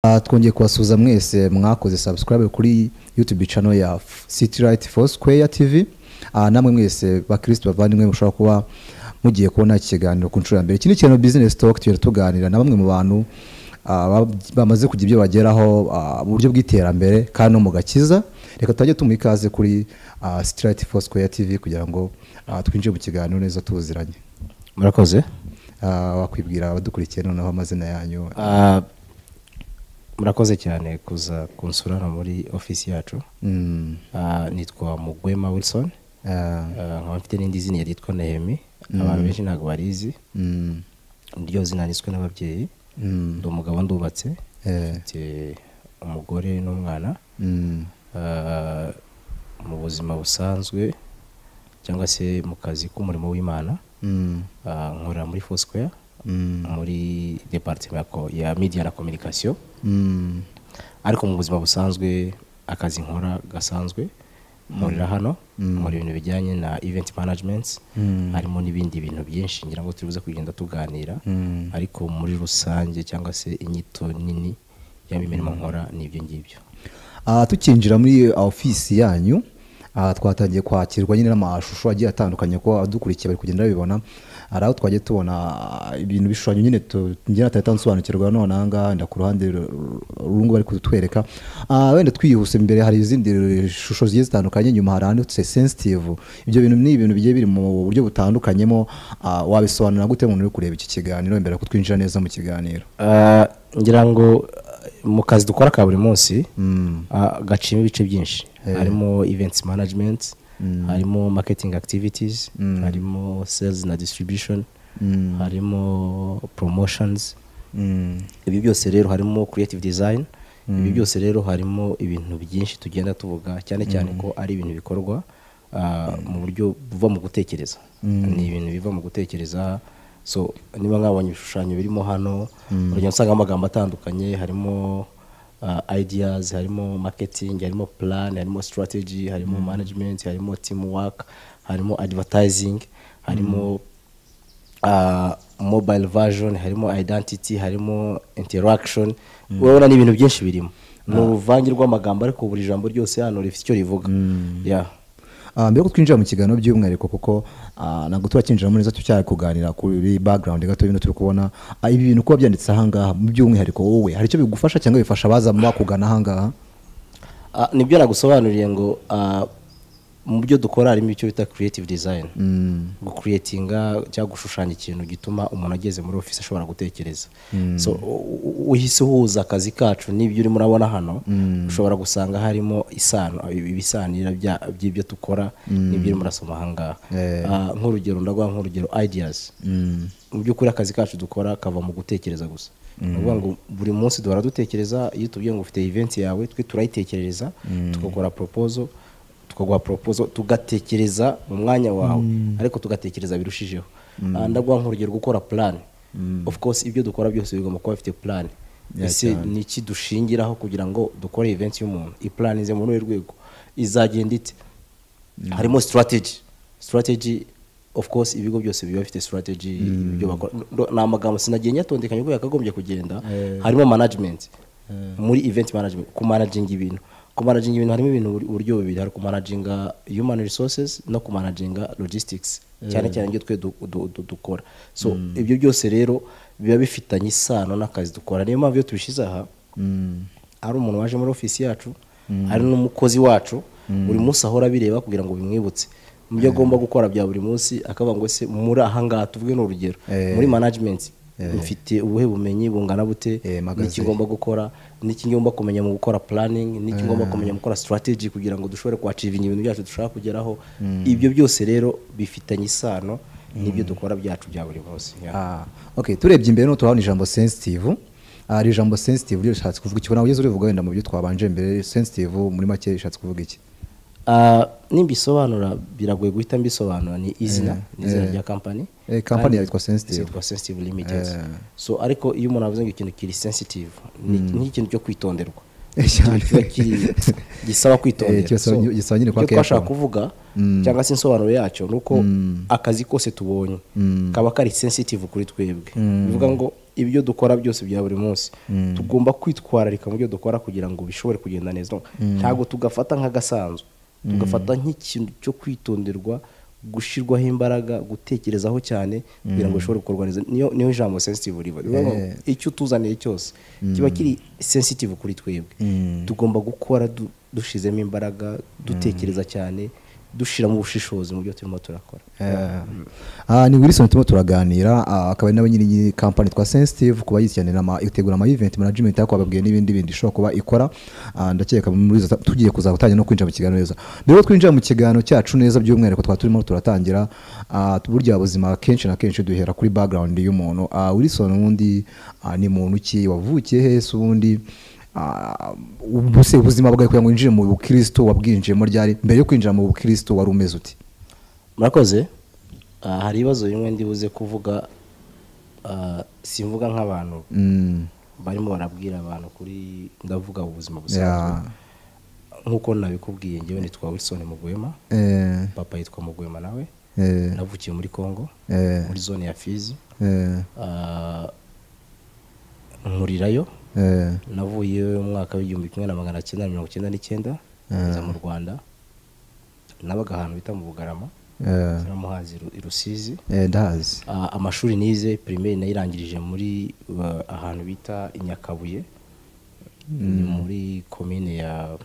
Ah, twongeye kubasuhuza mwese mwakoze subscribe kuri youtube channel ya citylight foursquare tv Ah, namwe mwese bakristo bavandimwe mushobora kuba mugiye kubona iki kiganiro ku nshuro ya mbere iki ni ikiganiro business talk tugenda tuganira na bamwe mu bantu ah, ba- bamaze kugira ibyo bageraho ah, mu buryo bw'iterambere kandi no mu gakiza reka tutajye tumuha ikaze kuri ah, citylight foursquare tv kugira ngo ah, twinjire mu kiganiro neza tuziranye murakoze Ah, wakwibwira abadukurikiye noneho amazina yanyu Ah, murakoze cyane kuza kunsura hano muri ofisi yacu Mm, Ah, nitwa mugwema wilson ah, Ah, nkaba mfite n'indi zina ryitwa nehemi abantu benshi ntabwo barizi mm, ryo zina niswe n'ababyeyi mm, ndi umugabo ndubatse eh. mfite umugore n'umwana Mm, Ah, mu buzima busanzwe cyangwa se mu kazi k'umurimo w'imana mm, ah, nkorera muri foursquare mm, muri departement ya ko- ya media na communication mm, ariko mu buzima busanzwe akazi nkora gasanzwe nkorera hano nkora ibintu bijyanye na event management Mm. harimo n'ibindi bintu byinshi ngira ngo turibuze kugenda tuganira mm. ariko muri rusange cyangwa se inyito nini yaba imirimo nkora ni ibyo ngibyo Ah, tukinjira muri ofisi yanyu ah, twatangiye kwakirwa nyine n'amashusho agiye atandukanye ko adukurikiye bari kugenda babibona hari aho twagiye tubona ah, ibintu bishushanyo nyine tu- njye natahita nsobanukirwa none ahangaha wenda ku ruhande ru- rungu bari kutwereka Ah, wenda twihuse imbere hari izindi shusho zigiye zitandukanye nyuma hari handitse sensitive ibyo bintu ni ibintu bigiye biri mu buryo butandukanyemo ah, wabisobanura gute umuntu uri kureba iki kiganiro mbere yo kutwinjira neza mu kiganiro Ah, ngira ngo ah, mu kazi dukora ka buri munsi Mm. ah, gaciyemo ibice byinshi harimo events management harimo marketing activities harimo sales na distribution harimo promotions Mm. ibi byose rero harimo creative design ibi byose rero harimo ibintu byinshi tugenda tuvuga cyane cyane ko ari ibintu bikorwa ah, mu buryo buva mu gutekereza ni ibintu biva mu gutekereza so niba mwabonye ibishushanyo birimo hano urugendo usanga amagambo atandukanye harimo ah, ideas harimo marketing harimo plan harimo strategy harimo management harimo teamwork harimo advertising harimo uh, mobile version harimo identity harimo interaction urabona ni ibintu byinshi birimo ni uruvange rw'amagambo ariko buri jambo ryose hano rifite icyo rivuga yeah. Ah, mbere ko twinjira mu kiganiro by'umwihariko kuko ah, ntabwo turakinjiramo neza tucyari kuganira kuri background gato y'ibintu turi kubona Ah, ibi bintu kuba byanditse ahangaha mu by'umwihariko wowe hari icyo bigufasha cyangwa bifasha abaza bakugana ahangaha Ah, nibyo nagusobanuriye ngo ah, mu byo dukora harimo icyo bita creative design gucreatinga cyangwa gushushanya ikintu gituma umuntu ageze muri office ashobora gutekereza so u- u- uhise uhuza akazi kacu n'ibyo urimo urabona hano ushobora gusanga harimo isano ibisanira bya- by'ibyo dukora n'ibyo urimo urasoma ahangaha Ah, nk'urugero ndaguha nk'urugero ideas mu by'ukuri akazi kacu dukora kava mu gutekereza gusa ni ukuvuga ngo buri munsi duhora dutekereza iyo tubwiye ngo ufite event yawe twe turayitekerereza tugakora proposal tukaguha proposal tugatekereza mu mwanya wawe ariko tugatekereza birushijeho Ah, ndaguha nk'urugero gukora plan of course ibyo dukora byose bigomba kuba bifite plan ese ni iki dushingiraho kugira ngo dukore event y'umuntu iplanize muri uru rwego izagenda ite harimo strategy strategy of course ibigo byose biba bifite strategy ibyo bakora Ndo- ni amagambo sinagiye nyatondekanya uko yakagombye kugenda harimo management muri event management kumanaginga ibintu kumanaginga ibintu harimo ibintu buri- uburyo bubiri hari kumanaginga human resources no kumanaginga logistics cyane cyane ibyo twe du- du- du- dukora so ibyo byose rero biba bifitanye isano n'akazi dukora niyo mpamvu iyo tubishyize aha ari umuntu waje muri ofisi yacu hari n'umukozi wacu buri munsi ahora abireba kugira ngo bimwibutse mu byo agomba gukora bya buri munsi akavuga ngo ese muri ahangaha tuvuge ni urugero Eh. muri management mfite ubuhe bumenyi bungana bute Eh, magaze. n'iki ngomba gukora n'iki ngomba kumenya mu gukora planning n'iki ngomba kumenya mu gukora strategy kugira ngo dushobore kwacivinga ibintu byacu dushaka kugeraho ibyo byose rero bifitanye isano n'ibyo dukora byacu bya buri munsi Yeah. Ah, okay turebye imbere no turahabona ijambo sensitive Ah, iri jambo sensitive ryo rishatse kuvuga iki ubona ugeze urivuga wenda mu byo twabanje mbere sensitive muri make rishatse kuvuga iki Ah, nimbisobanura biragoye guhita mbisobanura ni izina ni izina rya kampani Eh, company yitwa Sensitive. yitwa sensitive limited so ariko iyo umuntu avuze ngo ikintu kiri sensitive ni nk'ikintu cyo kwitonderwa Eh, Ikintu cyane. kiba kiri- gisaba Eh, kwitondera kirasaba- So, gisaba nyine kwa icyo twashaka careful. kuvuga cyangwa se insobanuro yacyo ni uko akazi kose tubonye kaba kari sensitive kuri twebwe bivuga ngo ibyo dukora byose bya buri munsi tugomba kwitwararika mu byo dukora kugira ngo bishobore kugenda neza ntabwo tugafata nk'agasanzwe tugafata nk'ikintu cyo kwitonderwa gushyirwaho imbaraga gutekerezaho cyane kugira ngo bishobore gukorwa neza niyo niyo ijambo sensitive riba rivuga ngo icyo utuzaniye cyose kiba kiri sensitive kuri twebwe tugomba gukora du- dushyizemo imbaraga dutekereza cyane dushyiramo ubushishozi mu byo turimo turakora aha ni wilson turimo turaganira ah, akaba ari nawe nyiri iyi kampani twa sensitive kuba yikenera ama itegura ama event management ariko bababwiye n'ibindi bindi ishobora kuba ikora Ah, ndakeka muri izo tugiye kuzatangira no kwinjira mu kiganiro neza rero twinjira mu kiganiro cyacu neza by'umwihariko twaba turimo turatangira ah, burya buzima kenshi na kenshi duhera kuri background y'umuntu Ah, wilson ubundi ah, ni muntu ki wavukiye hese ubundi Ah, ubu se ubuzima bwawe kugira ngo winjire mu bukristo wabwinjiyemo ryari mbere yo kwinjira mu bukristo wari umeze uti murakoze Ah, hari ibibazo bimwe ndibuze kuvuga ah, simvuga nk'abantu Mm. barimo barabwira abantu kuri ndavuga ubuzima busanzwe Yeah. nk'uko nabikubwiye ngewe nitwa wilson mugwema Eh, papa yitwa mugwema nawe eh, navukiye muri congo eh, muri zone ya fizi eh, Ah, nkurirayo eh, navuye mu mwaka w'igihumbi kimwe na magana cyenda mirongo icyenda n'icyenda nza mu rwanda nabaga ahantu bita mu bugarama eh, muhazi i rusizi eh, ndahazi Ah, amashuri nize pirimeri nayirangirije muri uh, ahantu bita i nyakabuye ni muri komine ya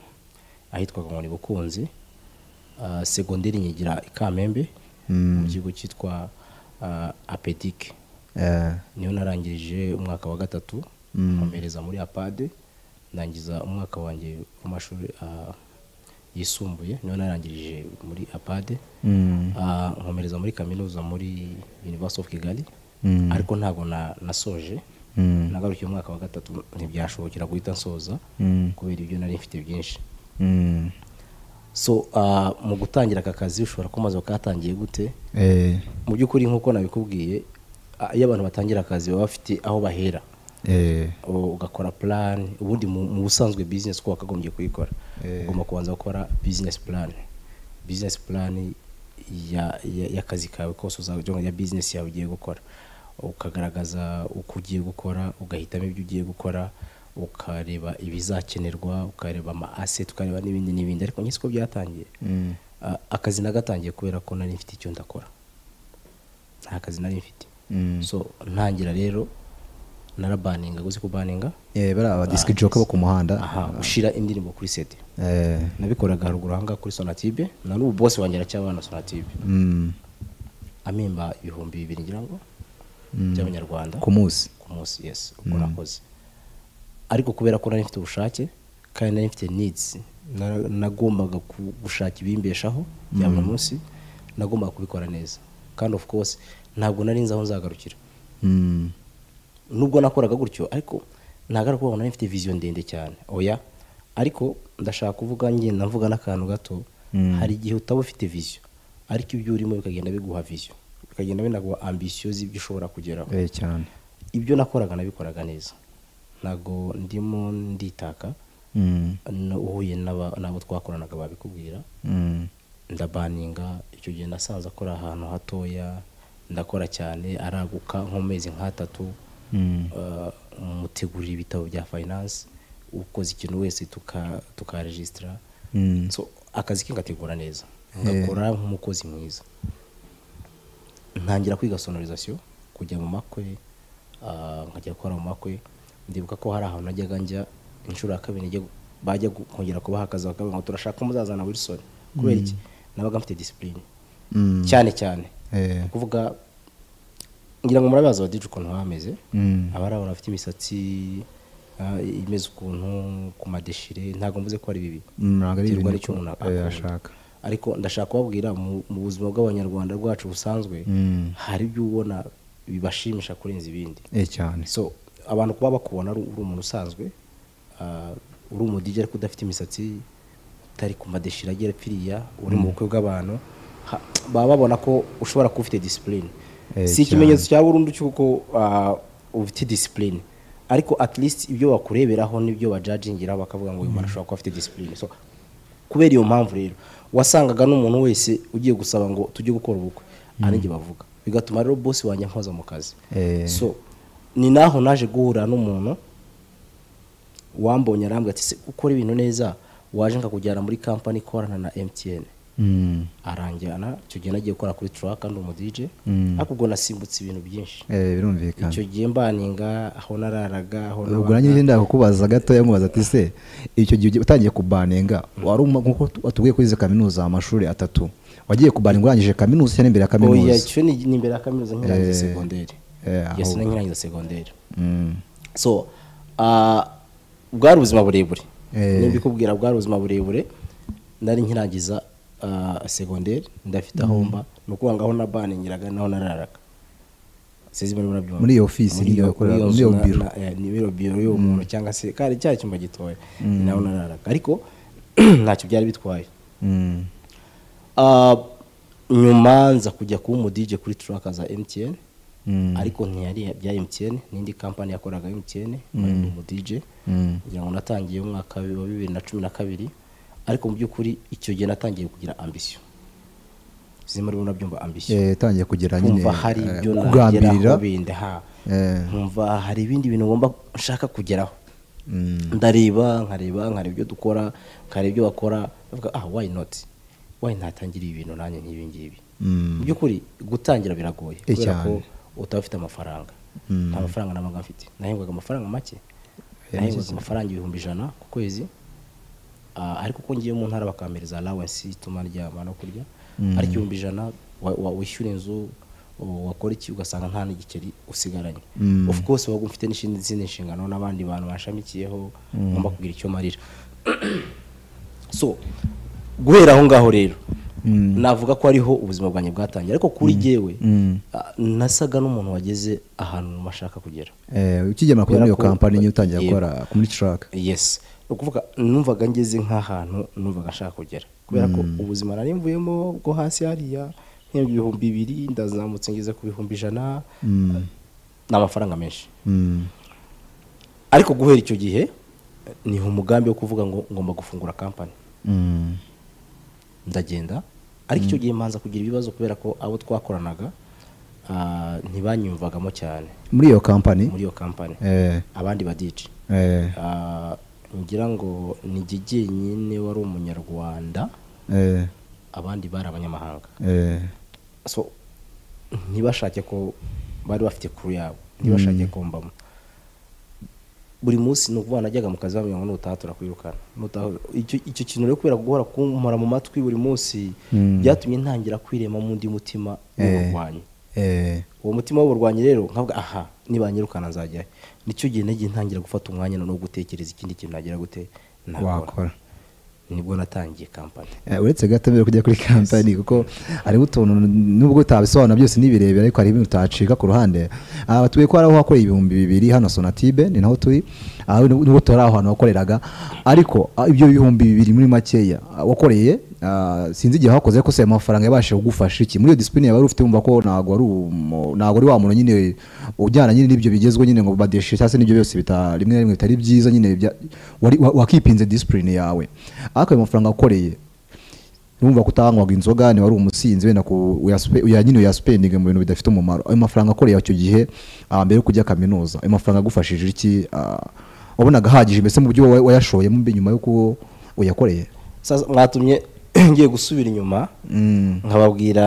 ahitwaga ngo ni bukunzi Ah, segonderi nyigira i kamembe mu kigo cyitwa ah, apedike eh, niho narangirije umwaka wa gatatu nkomereza muri apade ndangiza umwaka wanjye w'amashuri ah, yisumbuye niho narangirije muri apade mm, Ah, nkomereza muri kaminuza muri University of Kigali ariko ntabwo na- nasoje mm, nagarukiye umwaka wa gatatu ntibyashobokera guhita nsoza mm, kubera ibyo nari mfite byinshi mm, so ah, mu gutangira aka kazi ushobora kumaze ukatangiye gute eh, mu by'ukuri nk'uko nabikubwiye ah, iyo abantu batangira akazi baba bafite aho bahera eh, u- ugakora plan ubundi mu mu busanzwe business ko wakagombye kuyikora Eh. ugomba kubanza gukora business plan business plan ya- ya- y'akazi kawe kose uzajya ya business yawe ugiye gukora ukagaragaza uko ugiye gukora ugahitamo ibyo ugiye gukora ukareba ibizakenerwa ukareba ama asset ukareba n'ibindi n'ibindi ariko nyine siko byatangiye mm, A- akazi nagatangiye kubera ko nari mfite icyo ndakora nta kazi nari mfite mm. so ntangira rero narabaninga guzi kubaninga Eh, bariya ba disc jockey bo ku muhanda aha ushyira indirimbo kuri sede eh, nabikoraga haruguru ahangaha kuri sonatibe na n'ubu bose wanjye aracyabana sonatibe mm, amimba ibihumbi bibiri ngira ngo by'abanyarwanda ku munsi ku munsi yes ubwo nakoze ariko kubera ko nari mfite ubushake kandi nari mfite needs nara- nagombaga ku- gushaka ibimbeshaho bya buri munsi nagombaga kubikora neza kandi of course ntabwo nari nzi aho nzagarukira Mm, nubwo nakoraga gutyo ariko ntabwo ari ukuvuga ngo nari mfite viziyo ndende cyane oya ariko ndashaka kuvuga ngenda mvuga n'akantu gato hari igihe utaba ufite viziyo ariko ibyo urimo bikagenda biguha viziyo bikagenda binaguha ambisiyo z'ibyo ushobora kugeraho eh, cyane ibyo nakoraga nabikoraga neza ntabwo ndimo nditaka Mm, no- uhuye n'aba- n'abo twakoranaga babikubwira mm, ndabaninga icyo gihe nasanze akora ahantu hatoya ndakora cyane araguka nk'amezi nk'atatu mm, uh, mutegurira ibitabo bya finance ukoze ikintu wese tuka- tukaregisitara mm, so akazi ke ngategura neza ngakora nk'umukozi mwiza ntangira kwiga sonorizasiyo kujya mu makwe uh, nkajya gukora mu makwe ndibuka ko hari ahantu najyaga njya inshuro ya kabiri njya gu- bajya gu- kongera kubaha akazi bakavuga ngo turashaka ko muzazana wilson kubera iki nabaga mfite disipurine mm, cyane cyane eh, kuvuga ngira ngo murabazi abadije ukuntu bameze mm, abari abantu bafite imisatsi ah, imeze ukuntu ku madeshire ntabwo mvuze ko ari bibi mm, ntabwo ari biterwa ibintu n'icyo umuntu eh, akunda. ashaka ariko ndashaka kubabwira mu- mu buzima bw'abanyarwanda rwacu busanzwe Mm, hari ibyo ubona bibashimisha kurenza ibindi eh, cyane so abantu kuba bakubona ari uri umuntu usanzwe ah, uri umudigi ariko udafite imisatsi utari ku madeshira agera piriya uri mu bukwe bw'abantu ha- baba babona ko ushobora kuba ufite disipurine Eh, si cyane. ikimenyetso cya burundu cy'uko ah, ufite disipurine ariko at least ibyo bakureberaho n'ibyo bajajingiraho bakavuga ngo uyu muntu ashobora kuba afite disipurine so kubera iyo mpamvu rero wasangaga n'umuntu wese ugiye gusaba ngo tujye gukora ubukwe hari igihe bavuga bigatuma rero bosi wanjye ampoza mu kazi Eh, so ni naho naje guhura n'umuntu wambonye arambwira ati "Se, ukora ibintu neza waje nkakujyana muri kampani ikorana na emutiyene Mm. aranjyana icyo gihe nagiye gukora kuri turaka ndi umudije Mm. ariko ubwo nasimbutse ibintu byinshi Eh, birumvikana icyo gihe mbaninga aho nararaga aho ubwo nanjye nabaga. njye ndakubaza gatoya mubaza ati se icyo gihe utangiye kubanenga wari uma- nkuko tu- watubwiye kuri izi kaminuza amashuri atatu wagiye kubaninga urangije kaminuza cyangwa imbere ya oya kaminuza icyo ni ni imbere ya kaminuza nkirangiza Eh, segonderi eh, aho- yesi nkirangiza segonderi Mm. so ah, bwari ubuzima burebure Eh. nimba ikubwira bwari ubuzima burebure nari nkirangiza ah, segonderi ndafite aho mba ni ukuvuga ngo aho na bane nyiraga naho nararaga sizi muri murabyumva Muri iyo office Muri nyine iyo- bakorera- muri muri iyo iyo nzu biro. na- na- eh, ni biro biro y'uwo muntu cyangwa se kari cya cyumba gitoya ni naho nararaga ariko ntacyo byari bitwaye Mm. Ah, nyuma nza kujya kuba umudije kuri turaka za emutiyeni Mm. ariko ntiyari ibya emutiyeni n'indi kampani yakoraga emutiyeni bari mu dj Mm. kugira ngo natangiye umwaka wa bibiri na cumi na kabiri ariko mu by'ukuri icyo gihe natangiye kugira ambisiyo zimwe muri bo nabyumva ambisiyo Eh, yatangiye kugera nyine kumva hari eh, ibyo kugambirira nageraho bindi ha Eh, nkumva hari ibindi bintu ngomba nshaka kugeraho mm. ndareba nkareba nkareba ibyo dukora nkareba ibyo bakora ndavuga ah why not why ntatangira ibi bintu nanjye nk'ibi ngibi Mm. mu by'ukuri gutangira biragoye Eh, kubera ko cyane. utaba ufite amafaranga Mm. nta mafaranga namaga mfite nahembwaga amafaranga make nahembwaga amafaranga ibihumbi ijana ku kwezi Ah, ariko uko ngiye mu ntara bakampereza allowance ituma ryama no kurya Mm. ariko ibihumbi ijana wa- wa- wishyura inzu u- wakora iki ugasanga nta n'igiceri usigaranye Mm. of course waba ufite n'izindi izindi nshingano n'abandi bantu bashamikiyeho ngomba kugira icyo marira so guhera aho ngaho rero Mm. navuga ko ariho ubuzima bwanjye bwatangiye ariko kuri jyewe Mm. ah, nasaga n'umuntu wageze ahantu ashaka kugera Eh, ukigemera kujya Kubera muri iyo ko- kampani nyine utangira Yego. gukora muri traka yes ni ukuvuga numvaga ngeze nk'ahantu numvaga nshaka kugera kubera ko ubuzima nari mvuyemo bwo hasi hariya nk'ibihumbi ibihumbi bibiri ndazamutse ngeze ku bihumbi ijana Mm. ni amafaranga menshi Mm. ariko guhera icyo gihe eh, ni umugambi wo kuvuga ngo ngomba gufungura kampani Mm. ndagenda ariko icyo gihe mbanza kugira ibibazo kubera ko abo twakoranaga ah, ntibanyumvagamo cyane muri iyo kampani muri iyo kampani Eh, abandi badici eh, Ah, ngira ngo ni Gigi nyine wari umunyarwanda eh, abandi bari abanyamahanga eh, so ntibashake ko bari bafite kuru yabo ntibashake ko mbamo buri munsi ni ukuvuga najyaga mu kazi bambwira ngo nutaha turakwirukana nutaha icyo icyo kintu rero kubera guhora kumpora mu matwi buri munsi Mm. byatumye ntangira kwirema mu undi mutima w'uburwanyi eh, uwo mutima w'uburwanyi rero nkavuga aha nibanyirukana nzajyayo nicyo gihe nagiye ntangira gufata umwanya noneho gutekereza ikindi kintu nagira gute nakora wakora nibwo natangiye kampani Eh, uretse gato mbere yo kujya kuri kampani kuko hariho utuntu nubwo utabisobanura byose ni birebire ariko hari ibintu utacika ku ruhande aha batuye ko hari aho wakoreye ibihumbi bibiri hano sonatibe ni naho turi aha nubwo nubwo tutari aho hantu wakoreraga ariko ah, ibyo bihumbi bibiri muri makeya ah, wakoreye ah, sinzi igihe wakoze ko se ayo mafaranga yabashije kugufasha iki muri iyo disipurine yawe wari ufite wumva ko ntabwo ari umu- ntabwo ari wa muntu nyine ujyana nyine n'ibyo bigezweho nyine ngo badeshe cyangwa se n'ibyo byose bita rimwe na rimwe bitari byiza nyine bya- wari- wa- wakipinze disipurine yawe ariko ayo mafaranga wakoreye numva ko utanywaga inzoga niba ari umusinzi wenda ku uyaspe- uya- nyine uyasipendinge mu bintu bidafite umumaro ayo mafaranga akoreye icyo gihe ah, mbere yo kujya kaminuza ayo mafaranga agufashije iki Ah, wabonaga ahagije mbese mu byo wa- wayashoyemo mbi- nyuma y'uko uyakoreye sasa mwatumye ngiye gusubira inyuma Mm. nkababwira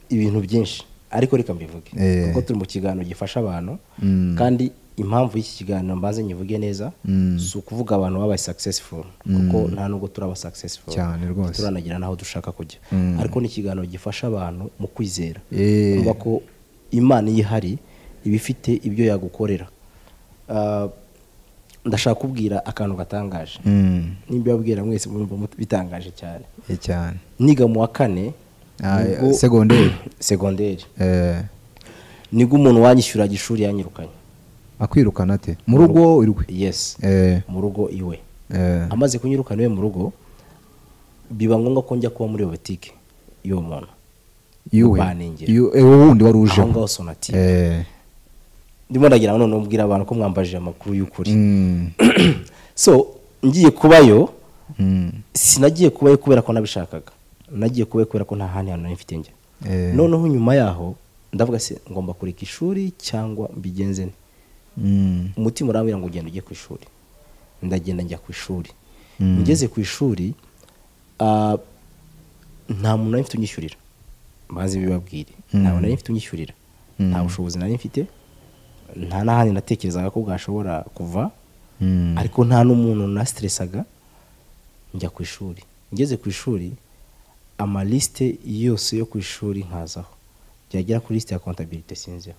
ibintu byinshi ariko reka mbivuge Eh. kuko turi mu kiganiro gifasha abantu Mm. kandi impamvu y'iki kiganiro mbanze nyivuge neza Mm. si ukuvuga abantu babaye successful kuko nta nubwo turi aba successful Cyane rwose. turanagera n'aho dushaka kujya Mm. ariko ni ikiganiro gifasha abantu mu kwizera Eh. kumva ko imana iyo ihari iba ifite ibyo yagukorera Ah, ndashaka kubwira akantu gatangaje Mm. nimba yabwira mwese mwumva mut- bitangaje cyane Eh, cyane niga mu wa kane Ah, nibwo- segonderi. segonderi Eh, nibwo umuntu wanyishyuraga ishuri yanyirukanye akwirukana ate mu rugo irwe yes Eh, mu rugo iwe eh, amaze kunyirukana iwe mu rugo biba ngombwa ko njya kuba muri iyo butike y'uwo muntu iwe kubanengera. Iwe- eh, wowe wundi wari uje aho ngaho sonatire Eh, ndimo ndagira ngo noneho mbwira abantu ko mwambajije amakuru y'ukuri mm, so ngiye kubayo mm, sinagiye kubayo kubera ko nabishakaga nagiye kubayo kubera ko nta handi hantu nari mfite njya eh, noneho nyuma yaho ndavuga se ngomba kureka ishuri cyangwa mbigenze nte Mm. umutima urambwira ngo ugenda ujye ku ishuri ndagenda njya ku ishuri Mm. ngeze ku ishuri ah, nta muntu nari mfite unyishyurira banze bibabwire nta muntu nari mfite unyishyurira nta bushobozi nari mfite nta n'ahandi natekerezaga ko bwashobora kuva Mm. ariko nta n'umuntu nasiteresaga njya ku ishuri ngeze ku ishuri amalisite yose yo ku ishuri nkazaho byagera kuri lisite ya kontabirite sinziho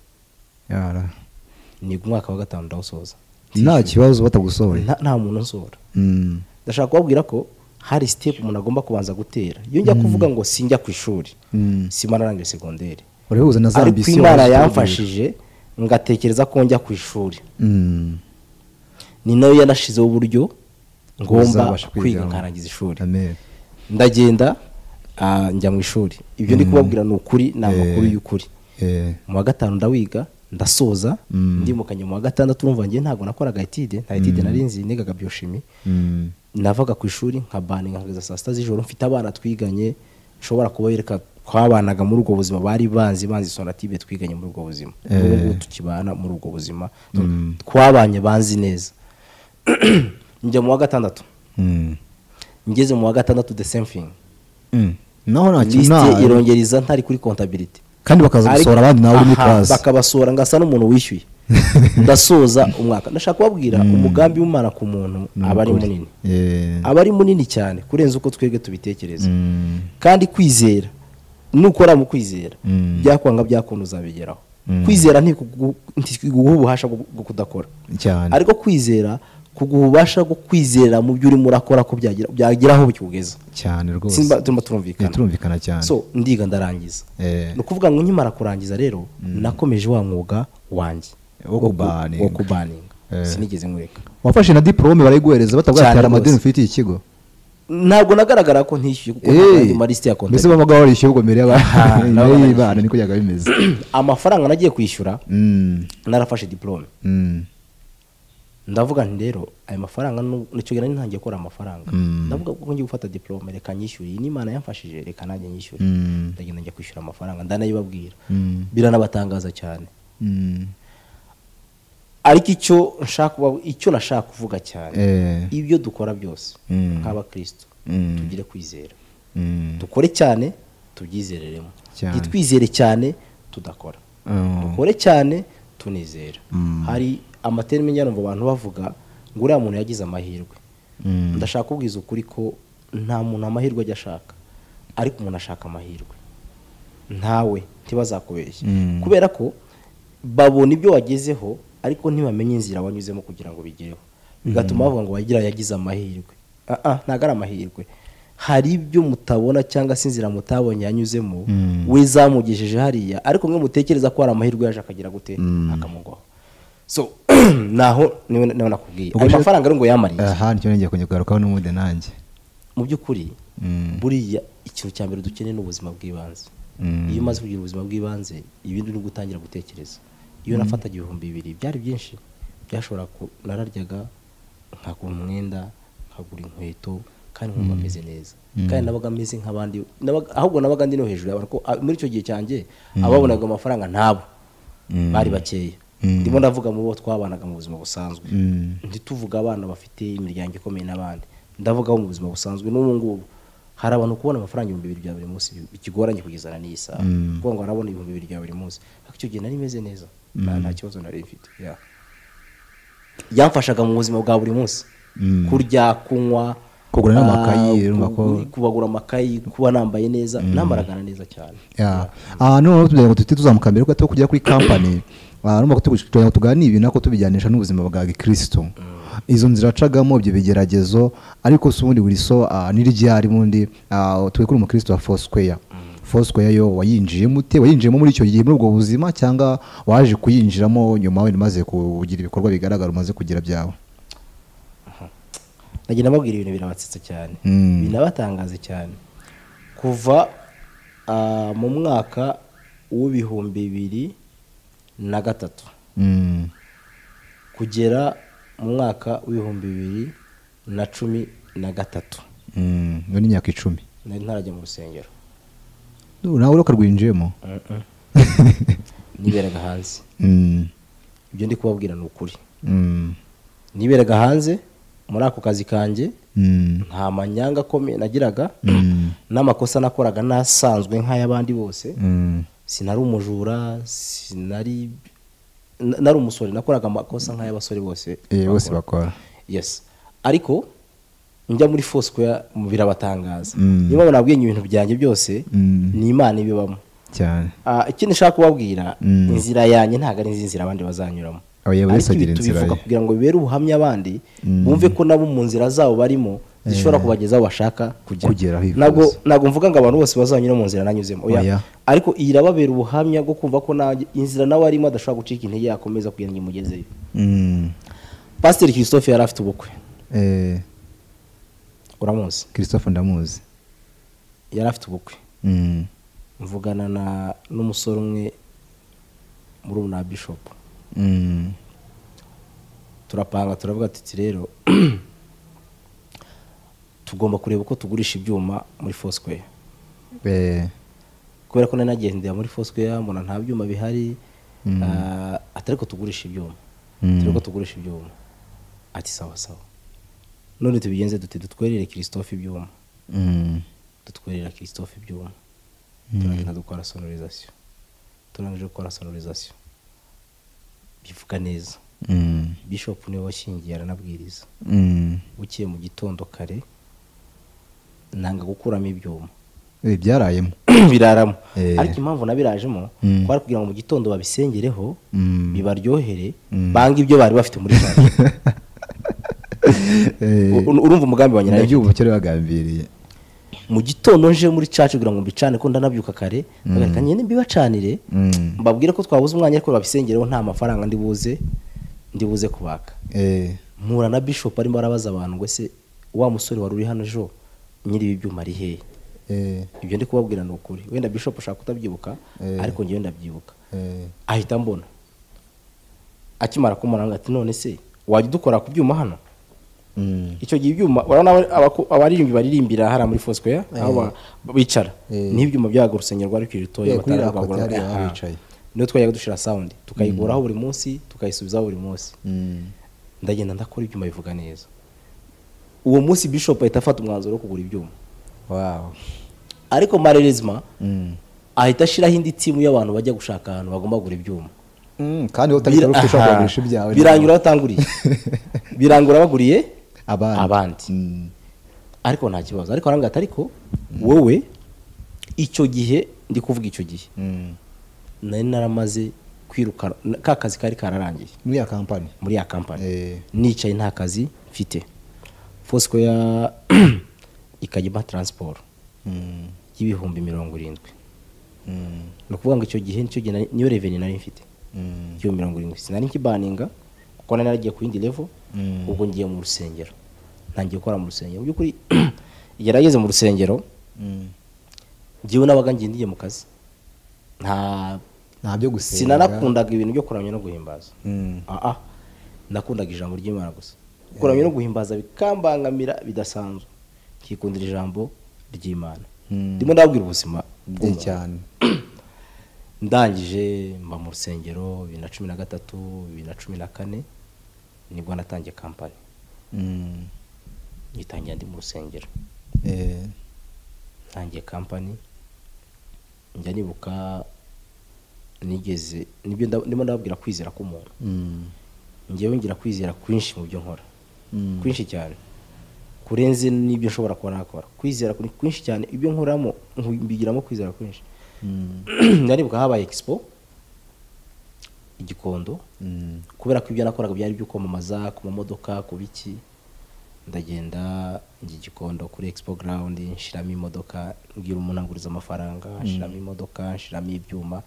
Yara. ni umwaka wa gatanu ndawusoza nta kibazo batagusohoye Nta- nta muntu unsohora Mm. ndashaka kubabwira ko hari sitepu umuntu agomba kubanza gutera iyo njya kuvuga ngo sinjya ku ishuri Mm. simara arangije segonderi urabihuza na za ariko ambisiyo imana wahoze yamfashije ngatekereza ko njya ku ishuri ugira. Mm. ni nayo yanashizeho uburyo ngomba Uzabasha kwiga. kwiga nkarangiza ishuri Amen. ndagenda ah, njya mu ishuri ibyo ndi kubabwira ni ukuri ni amakuru y'ukuri Eh. mu wa gatanu ndawiga ndasoza Mm. ndimukanye mu wa gatandatu urumva njye ntabwo nakoraga etide nta etide nari nzi nigaga bioshimi Mm. navaga ku ishuri nkabaninga nkageza saa sita z'ijoro mfite abana twiganye nshobora kubereka twabanaga muri ubwo buzima bari banzi banzi sonatube twiganye muri ubwo buzima ubu ngubu tukibana muri ubwo buzima twabanye banzi neza njya mu wa gatandatu Mm. ngeze mu wa gatandatu the same thing Mm. naho nta kintu lisite nta- irongeriza ntari kuri kontabilite kandi bakaza gusohora abandi nawe uri muri Aha, class. bakabasohora ngasa n'umuntu wishyuye ndasoza umwaka ndashaka kubabwira umugambi w'umwana ku muntu aba ari munini Eh. aba ari munini cyane kurenza uko twebwe tubitekereza Mm. kandi kwizera nukora mu kwizera Mm. byakwanga byakuntu uzabigeraho Mm. kwizera ntikugu- ntikuguha ububasha bwo bwo kudakora cyane ariko kwizera kuguha ububasha bwo kwizera mu byo urimo urakora ko byagera byageraho bikugeza cyane rwose simba turimo Eh, turumvikana turumvikana cyane so ndiga ndarangiza Eh. ni ukuvuga ngo nkimara kurangiza rero nakomeje wa mwuga wanjye Wo ku- kubaninga. wo kubaninga Eh. sinigeze nkureka wafashe na diporome barayiguhereza Cyane batabwatera amadeni rwose. ufite iki kigo ntabwo nagaragara ko ntishyuye kuko Eh, ntabwo malisite ya mbese kontagiti babaga warishyuye ubwo mbere Aha, y'abana nabo y'ibana niko byaga bimeze amafaranga nagiye kwishyura Mm, narafashe diporome mm, ndavuga nti rero ayo mafaranga nu- nicyo gihe nari ntangiye gukora amafaranga Mm. ndavuga ko ngiye gufata diporome reka nyishyure iyi n'imana yamfashije reka nanjye nyishyure mm, ndagenda njya kwishyura amafaranga ndanayibabwira mm, biranabatangaza cyane mm. ariko icyo nshaka kuba- icyo nashaka kuvuga cyane Eh, ibyo dukora byose Mm. nk'abakristo Mm. tugire kwizera mm. dukore cyane tubyizereremo Cyane. ntitwizere cyane tudakora Oh, dukore cyane tunizera Mm. hari amaterime njya numva abantu bavuga ngo uriya muntu yagize amahirwe mm. ndashaka kubwiza ukuri ko nta muntu amahirwe ajya ashaka ariko umuntu ashaka amahirwe ntawe ntibazakubeshye Mm. kubera ko babona ibyo wagezeho ariko ntibamenye inzira wanyuzemo kugira ngo bigereho bigatuma bavuga ngo wagira yagize amahirwe Ah, ah, ntabwo ari amahirwe hari ibyo mutabona cyangwa se inzira mutabonye yanyuzemo Mm. we zamugejeje hariya ariko mwe mutekereza ko hari amahirwe yaje akagira gute Mm. akamugwaho so naho niwe niwe nakubwiye Ubwo ayo rero- mafaranga ari ngo yamariye aha nicyo nongeye kongera kugarukaho n'ubundi nanjye mu by'ukuri Mm. buriya ikintu cya mbere dukeneye ni ubuzima bw'ibanze Mm. iyo umaze kugira ubuzima bw'ibanze ibindi ni gutangira gutekereza iyo nafataga ibihumbi bibiri byari byinshi byashobora ku- nararyaga nkagura umwenda nkagura inkweto kandi nkumva meze neza kandi nabaga meze nk'abandi nabaga- ahubwo nabaga ndi no hejuru y'abantu ko ah, muri icyo gihe cyanjye ababonaga amafaranga ntabo Mm. bari bakeya Mm. ndimo ndavuga mu bo twabanaga mu buzima busanzwe Mm. ntituvuga abana bafite imiryango ikomeye n'abandi ndavuga abo mu buzima busanzwe n'ubu ngubu hari abantu kubona amafaranga ibihumbi bibiri bya buri munsi bi- bikigoranye kugezana n'iyi saha Mm. kuko ngo arabona ibihumbi bibiri bya buri munsi ariko icyo gihe nari meze neza nta nta kibazo nari mfite Yeah. yamfashaga mu buzima bwa buri munsi Mm. kurya kunywa Kugura ah, n'amakayi, urumva ko- kugu- kubagura amakayi kuba nambaye neza nambaragana neza cyane Yeah. Ah, noneho tugira ngo tujye tuzamuka mbere gato kujya kuri kampani arumva ko tugu- tugira ngo tuganire ibi nako tubijyanisha n'ubuzima bwa gikristo izo nzira acagamo ibyo bigeragezo ariko si ubundi buri so ah, n'iriryari ubundi ah, twe kuri umukristo wa fosquare fosquare yo wayinjiyemo ute wayinjiyemo muri icyo gihe muri ubwo buzima cyangwa waje kuyinjiramo nyuma wenda umaze kugira ibikorwa bigaragara umaze kugira byawe nagenda babwira ibintu birabatsetsa cyane Mm. binabatangaza cyane kuva ah, mu mwaka w'ibihumbi bibiri na gatatu Mm. kugera mu mwaka w'ibihumbi bibiri na cumi na gatatu Mm. iyo ni imyaka icumi nari ntarajya mu rusengero nawe urakarwinjiyemo niberaga hanze Mm. ibyo ndi kubabwira ni ukuri Mm. niberaga hanze muri ako kazi kanjye Mm. nta manyanga akomeye nagiraga Mm. n'amakosa nakoraga nasanzwe nk'ay'abandi bose Mm. sinari umujura sinari na- nari umusore nakoraga amakosa nk'ay'abasore bose Eh, bose bakora yes ariko njya muri fosquare mu birabatangaza Mm. niyo mpamvu nabwiye ibintu byanjye byose Mm. ni imana ibibamo cyane Ah, ikindi nshaka kubabwira Mm. inzira yanjye ntabwo ari inzira abandi bazanyuramo Oya, buri wese ariko ibi agira inzira tubivuga ye. kugira ngo bibere ubuhamya abandi Mm. bumve ko nabo mu nzira zabo barimo zishobora kubageza aho bashaka Kugera kujya aho bifuza. ntabwo ntabwo mvuga ngo abantu bose bazanyura mu nzira nanyuzemo oya. Oya. ariko iyi irababera ubuhamya bwo kumva ko nanjye inzira nawe arimo adashobora gucika intege yakomeza kugira ngo imugezeyo Mm. pasiteri christophe yari afite ubukwe Eh, uramuzi christophe ndamuzi yari afite ubukwe Mm. mvugana na n'umusore umwe muri ubu na bishop Mm. turapanga turavuga tuti rero tugomba kureba uko tugurisha ibyuma muri fosquare Eh, kubera ko nari nagendera muri fosquare mbona nta byuma bihari ah, atari ko tugurisha ibyuma Mm. turi ko tugurisha ibyuma ati sawa sawa none tubigenze duti dutwerere christophe ibyuma Mm. dutwerera christophe ibyuma turagenda dukora sonorizasiyo turangije gukora sonorizasiyo bivuga neza Mm. bishop niwe washingiye aranabwiriza Mm. bukeye mu gitondo kare nanga gukuramo ibyuma Eh, byarayemo biraramo Eh. ariko impamvu nabirajemo Mm. kwari kugira ngo mu gitondo babisengereho Mm. bibaryohere Mm. bange ibyo bari bafite muri shaje Eh, U- urumva umugambi wa nyirayo nabyumva icyo bagambiriye mu gitondo nje muri cacu kugira ngo mbicane ko ndanabyuka kare bagarika nyine mbibacanire Mm. mbabwire ko twabuze umwanya ariko babisengereho nta mafaranga ndi buze ndi buze kubaka Eh, mpura na bishop arimo arabaza abantu ngo ese wa musore wari uri hano ejo nyiri ibi byuma ari hehe eh, ibyo ndi kubabwira ni ukuri wenda bishop ushaka kutabyibuka ariko ngewe ndabyibuka eh, ahita mbona akimara kumaranga ati none se wajya udukora ku byuma hano mm, icyo gihe ibyuma urabona aba- abako- abaririmbyi baririmbira hariya muri fosquare aho ba- bicara Eh. ni ibyuma byaga urusengero rwari kuri rutoya Eh, kuri batari ririya kote bagorora. hariya Aha. bicaye. niyo twajyaga dushira sound tukayikuraho buri munsi tukayisubizaho buri munsi mm, ndagenda ndakora ibyuma bivuga neza uwo munsi bishop ahita afata umwanzuro wo kugura ibyuma wow, ariko marerezma mm. ahita ashyiraho indi timu y'abantu bajya gushaka ahantu bagomba kugura ibyuma Mm, kandi utabikora Bir- uko ushobora aha. kugurisha ibyawe biranyura batanguriye birangura baguriye abandi, abandi. Mm, ariko nta kibazo ariko arangata ariko wowe icyo gihe ndi kuvuga icyo gihe mm. nari naramaze kwiruka ka kazi kari kararangiye muri ya kampani muri ya kampani Eh. nicaye nta kazi mfite fosquare ikajya impa transport Mm, y'ibihumbi mirongo irindwi mm, ni ukuvuga ngo icyo gihe nicyo gihe nari- niyo reveni nari mfite mm, ibihumbi mirongo irindwi sinari nkibaninga kuko nari naragiye ku yindi level Mm. ubwo ngiye mu rusengero ntangiye gukora mu rusengero mu by'ukuri igihe nageze mu rusengero mm. njyewe nabaga ngiye ndiye mu kazi nta nta byo gusenga sinanakundaga ibintu byo kuramya no guhimbaza Mm, aa nakundaga ijambo ry'imana gusa kuramya no guhimbaza bikambangamira bidasanzwe nkikundira ijambo ry'imana Mm. ndimo ndababwira ubuzima bye bw'umuntu. cyane ndangije mba mu rusengero bibiri na cumi na gatatu bibiri na cumi na kane nibwo natangiye kampani Mm, nyitangira ndi mu rusengero eh, ntangiye kampani njya nibuka nigeze nibyo nda- ndimo ndababwira kwizera k'umuntu mm, ngewe ngira kwizera kwinshi mu byo nkora Mm. kwinshi cyane kurenze n'ibyo nshobora kuba nakora kwizera kuri- kwinshi cyane ibyo nkoramo nku- mbigiramo kwizera kwinshi mm, ndanibuka habaye expo igikondo mm, kubera ko ibyo nakoraga byari ibyo kwamamaza ku mamodoka ku biki ndagenda njya i gikondo kuri expo ground nshiramo imodoka mbwira umuntu anguriza amafaranga nshiramo imodoka nshiramo ibyuma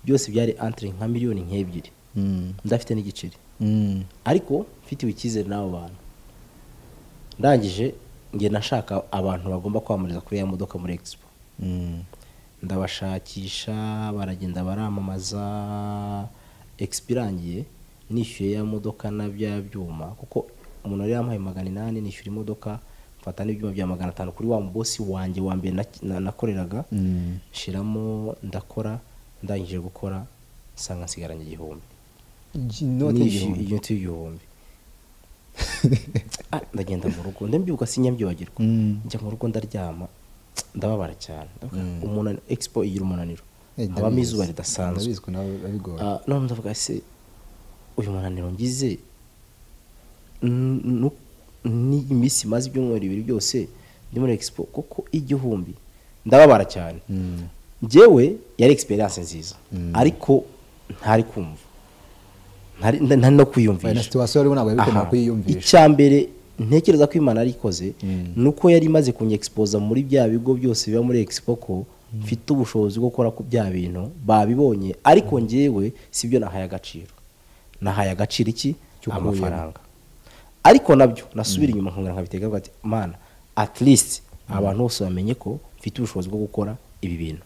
byose byari entre nka miliyoni nk'ebyiri mm, ndafite n'igiceri mm, ariko mfitiwe icyizere n'abo bantu ndangije ngenda nshaka abantu bagomba kwamamariza kuri ya modoka muri expo mm, ndabashakisha baragenda baramamaza expo irangiye nishyuye ya modoka na bya byuma kuko umuntu yari yampaye magana inani nishyura imodoka mfata n'ibyuma bya magana atanu kuri wa mubosi wanjye wa mbere na- na- nakoreraga mm. nshiramo ndakora ndangije gukora nsanga nsigaranye igihumbi inoti Nishyuye igihumbi inoti y'igihumbi Ah, ndagenda mu rugo ndabyibuka sinyabyibagirwa Mm. njya mu rugo ndaryama ndababara cyane Ndavuga, Mm. umunani expo igira umunaniro Eh, ndabizi. habamo izuba ridasanzwe ndabizwi nawe abigora Ah, none ndavuga se uyu munaniro ngize n- nu- n'iyi minsi maze ibyumweru bibiri byose ndi muri expo kuko igihumbi ndababara cyane Mm. njyewe yari experience nziza Mm. ariko ntari kumva ntari nta- ntari no Oya, na kwiyumvisha situwasiyo rero ntabwo bikomeye Aha. kuyiyumvisha icya mbere ntekereza ko imana yarikoze Mm. ni uko yari imaze kunyexpoza muri bya bigo byose biba muri expo ko mfite ubushobozi bwo gukora ku bya bintu babibonye ariko njyewe sibyo nahaye agaciro nahaye agaciro iki Cyo kuba amafaranga ariko nabyo nasubira inyuma nkongera nkabitegaho ati mana at least abantu bose bamenye ko mfite ubushobozi bwo gukora ibi bintu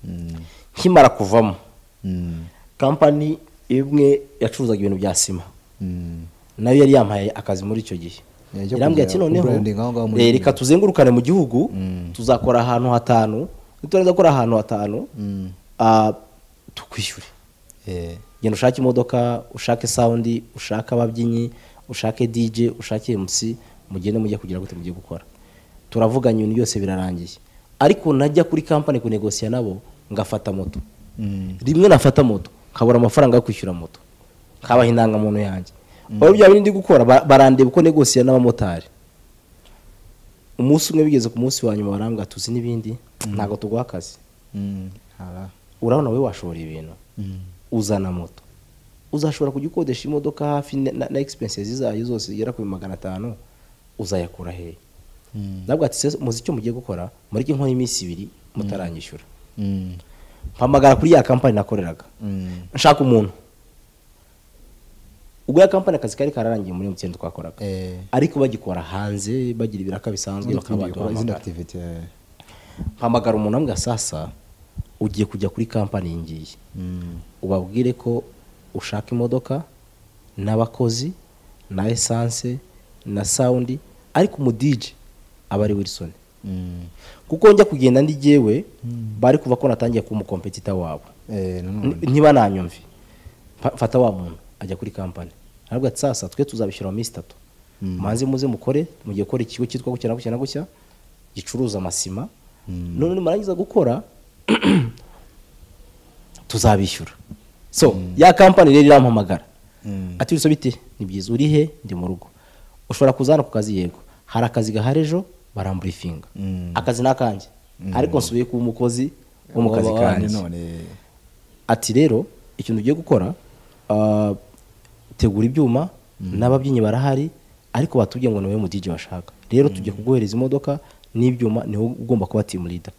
Mm. nkimara kuvamo Mm. kampani imwe yacuruzaga ibintu bya sima Mm. nayo yari yampaye akazi muri icyo gihe Yeah, ijya yarambwira kujya ati noneho kubranding aho ngaho muri- eh, reka tuzengurukane mu gihugu Mm. tuzakora ahantu hatanu niturangiza gukora ahantu hatanu Mm. ah, tukwishyure Eh. genda ushake imodoka ushake sawundi ushake ababyinnyi ushake dj ushake mc mugende mujye kugira gute mujye gukora turavuganye ibintu byose birarangiye ariko najya kuri kampani kunegosiya nabo ngafata moto Mm. rimwe nafata moto nkabura amafaranga yo kwishyura moto nkabaha indangamuntu yanjye wari bya bindi ndi gukora ba- barandeba uko negosiya n'abamotari umunsi umwe bigeze ku munsi wa nyuma barambwira tuzi n'ibindi ntabwo tuguha akazi Mm. Ara. urabona wowe washobora ibintu Mm. uzana moto uzashobora kujya ukodesha imodoka hafi na- na na expenses zayo zose zigera ku magana atanu uzayakura hehe Mm. nabwo ati "Se, muzi icyo mugiye gukora mureke nkoho iminsi ibiri mutaranyishyura Mm. mpamagara kuri ya kampani nakoreraga Mm. nshaka umuntu ubwo ya kampani akazi kari kararangiye muri mtn twakoraga Eh. ariko bagikora hanze bagira ibiraka bisanzwe Izindi bakaba bikorwa, izindi activity, eh. mpamagara umuntu ambwira sasa ugiye kujya kuri kampani iyi ngiyi Mm. ubabwire ko ushaka imodoka n'abakozi na esanse na sawundi ariko umudije aba ari wilson Mm. kuko njya kugenda ndi jyewe bari kuva ko natangiye kuba umukompetita wabo Eh, Ni- nanone. niba nanyumvi fa- fata wa muntu ajya kuri kampani aravuga ati sasa twe tuzabishyura mu minsi itatu Mm. manze muze mukore mugiye gukora ikigo cyitwa gutya na gutya na gutya gicuruza amasima Mm. none nimurangiza gukora tuzabishyura so ya kampani rero irampamagara Mm. ati "Uri so bite ni byiza uri he ndi mu rugo ushobora kuza hano ku kazi yego hari akazi gahari ejo baramburifinga Mm. akazi ni akanjye ariko nsubiye kuba umukozi wo mu kazi Wa- wa- kanjye nanone. ati rero ikintu ugiye gukora ah, tegura ibyuma n'ababyinnyi barahari ariko batubwiye ngo ni wowe mudije bashaka rero tujya kuguhereza imodoka n'ibyuma niho ugomba kuba team leader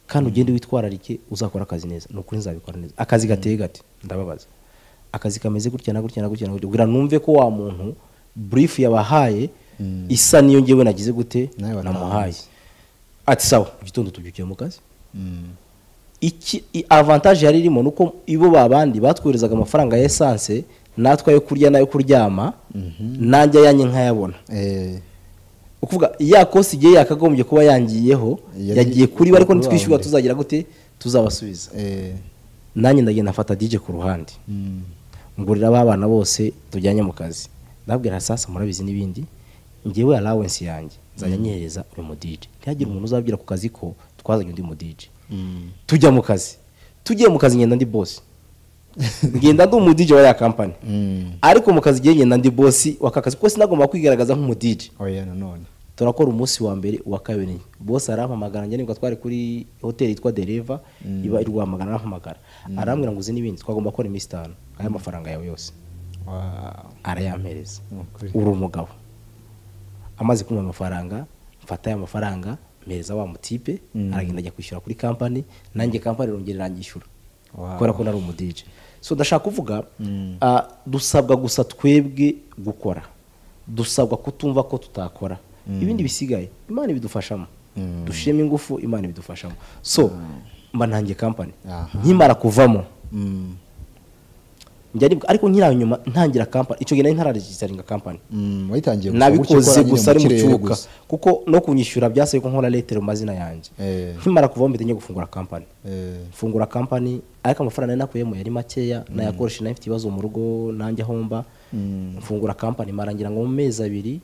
kandi ugende witwararike uzakora akazi neza ni ukuri nzabikora neza akazi gateye gati ndababaza akazi kameze gutya na gutya na gutya na gutya kugira numve ko wa muntu brief yabahaye isa niyo ngewe nagize gute Nawe watanze. namuhaye ati sawa mu gitondo tubyukiye mu kazi Mm. iki i- avantage yari irimo nuko ibo babandi batwoherezaga amafaranga ya esanse natwe ayo kurya n'ayo kuryama nanjye yanjye nkayabona Eh. ukuvuga ya kosi igihe yakagombye kuba yangiyeho Yari- yagiye kuri bo ariko kuri nitwishyura babandi. tuzagira gute tuzabasubiza Eh. nanjye ndagenda mfata dj ku ruhande Mm. ngurira ba bana bose tujyanye mu kazi ndabwira sasa murabizi n'ibindi ngewe allowance yanjye nzajya nyihereza uyu mudije ntihagire umuntu uzabwira ku kazi ko twazanye undi mudije Mm. tujya mu kazi tugiye mu kazi ngenda ndi bosi ngenda ndi umudije wa ya kampani Mm. ariko mu kazi igihe ngenda ndi bosi w'aka kazi kuko sinagomba kwigaragaza nk'umudije Oya, nanone. turakora umunsi wa mbere uwa kabiri bosi arampamagara njye nibwo twari kuri hoteli yitwa dereva iba i rwamagana arampamagara arambwira ngo uzi n'ibindi twagomba gukora iminsi itanu aya mafaranga yawe yose Wow. arayampereza Ni ukuri. uri umugabo amaze kumuha amafaranga mfata aya mafaranga mpereza wa mutipe Mm. aragenda ajya kwishyura kuri kampani nanjye kampani irongera iranyishyura Wow. kubera ko nari umudije so ndashaka kuvuga ah, dusabwa gusa twebwe gukora dusabwa kutumva ko tutakora ibindi bisigaye imana ibidufashamo Mm. dushyiremo ingufu imana ibidufashamo so mba nanjye kampani Aha. nkimara kuvamo Mm. njya nibuka ariko nkiri nyuma ntangira kampani icyo gihe nari ntararegisaringa kampani Mm, wayitangiye gusa nabikoze gukora nyine gusa mu ari mu kirere cyuka gusa. kuko no kunyishyura byasabe ko nkora letero mu mazina yanjye Eh. nkimara kuvaho mbite njya gufungura kampani Eh, mfungura kampani ariko amafaranga nari nakuyemo yari makeya nayakoresha nayo mfite ibibazo mu rugo nanjye ahomba Mm. mfungura kampani marangira ngo mu mezi abiri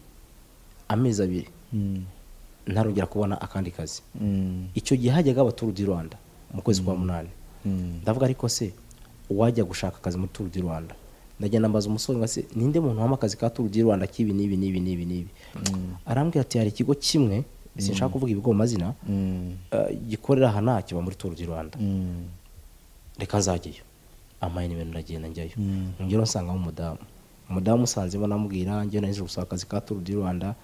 amezi abiri mm, ntarongera kubona akandi kazi mm, icyo gihe hajyaga abaturu di rwanda mu kwezi kwa munani mm, ndavuga ariko se uwajya gushaka akazi muri turu di rwanda ndajya nambaza umusore ngo se ninde muntu wampa akazi ka turu di rwanda k'ibi n'ibi n'ibi n'ibi n'ibi arambwira ati hari ikigo kimwe sinshaka kuvuga ibigo mu mazina mm, eh, gikorera aha nta kiba muri turu di rwanda mm, reka nzajyayo amayini ibintu ndagenda njyayo Mm. ngero nsangamo umudamu umudamu usanzemo namubwira njyewe nahise gusaba akazi ka turu di rwanda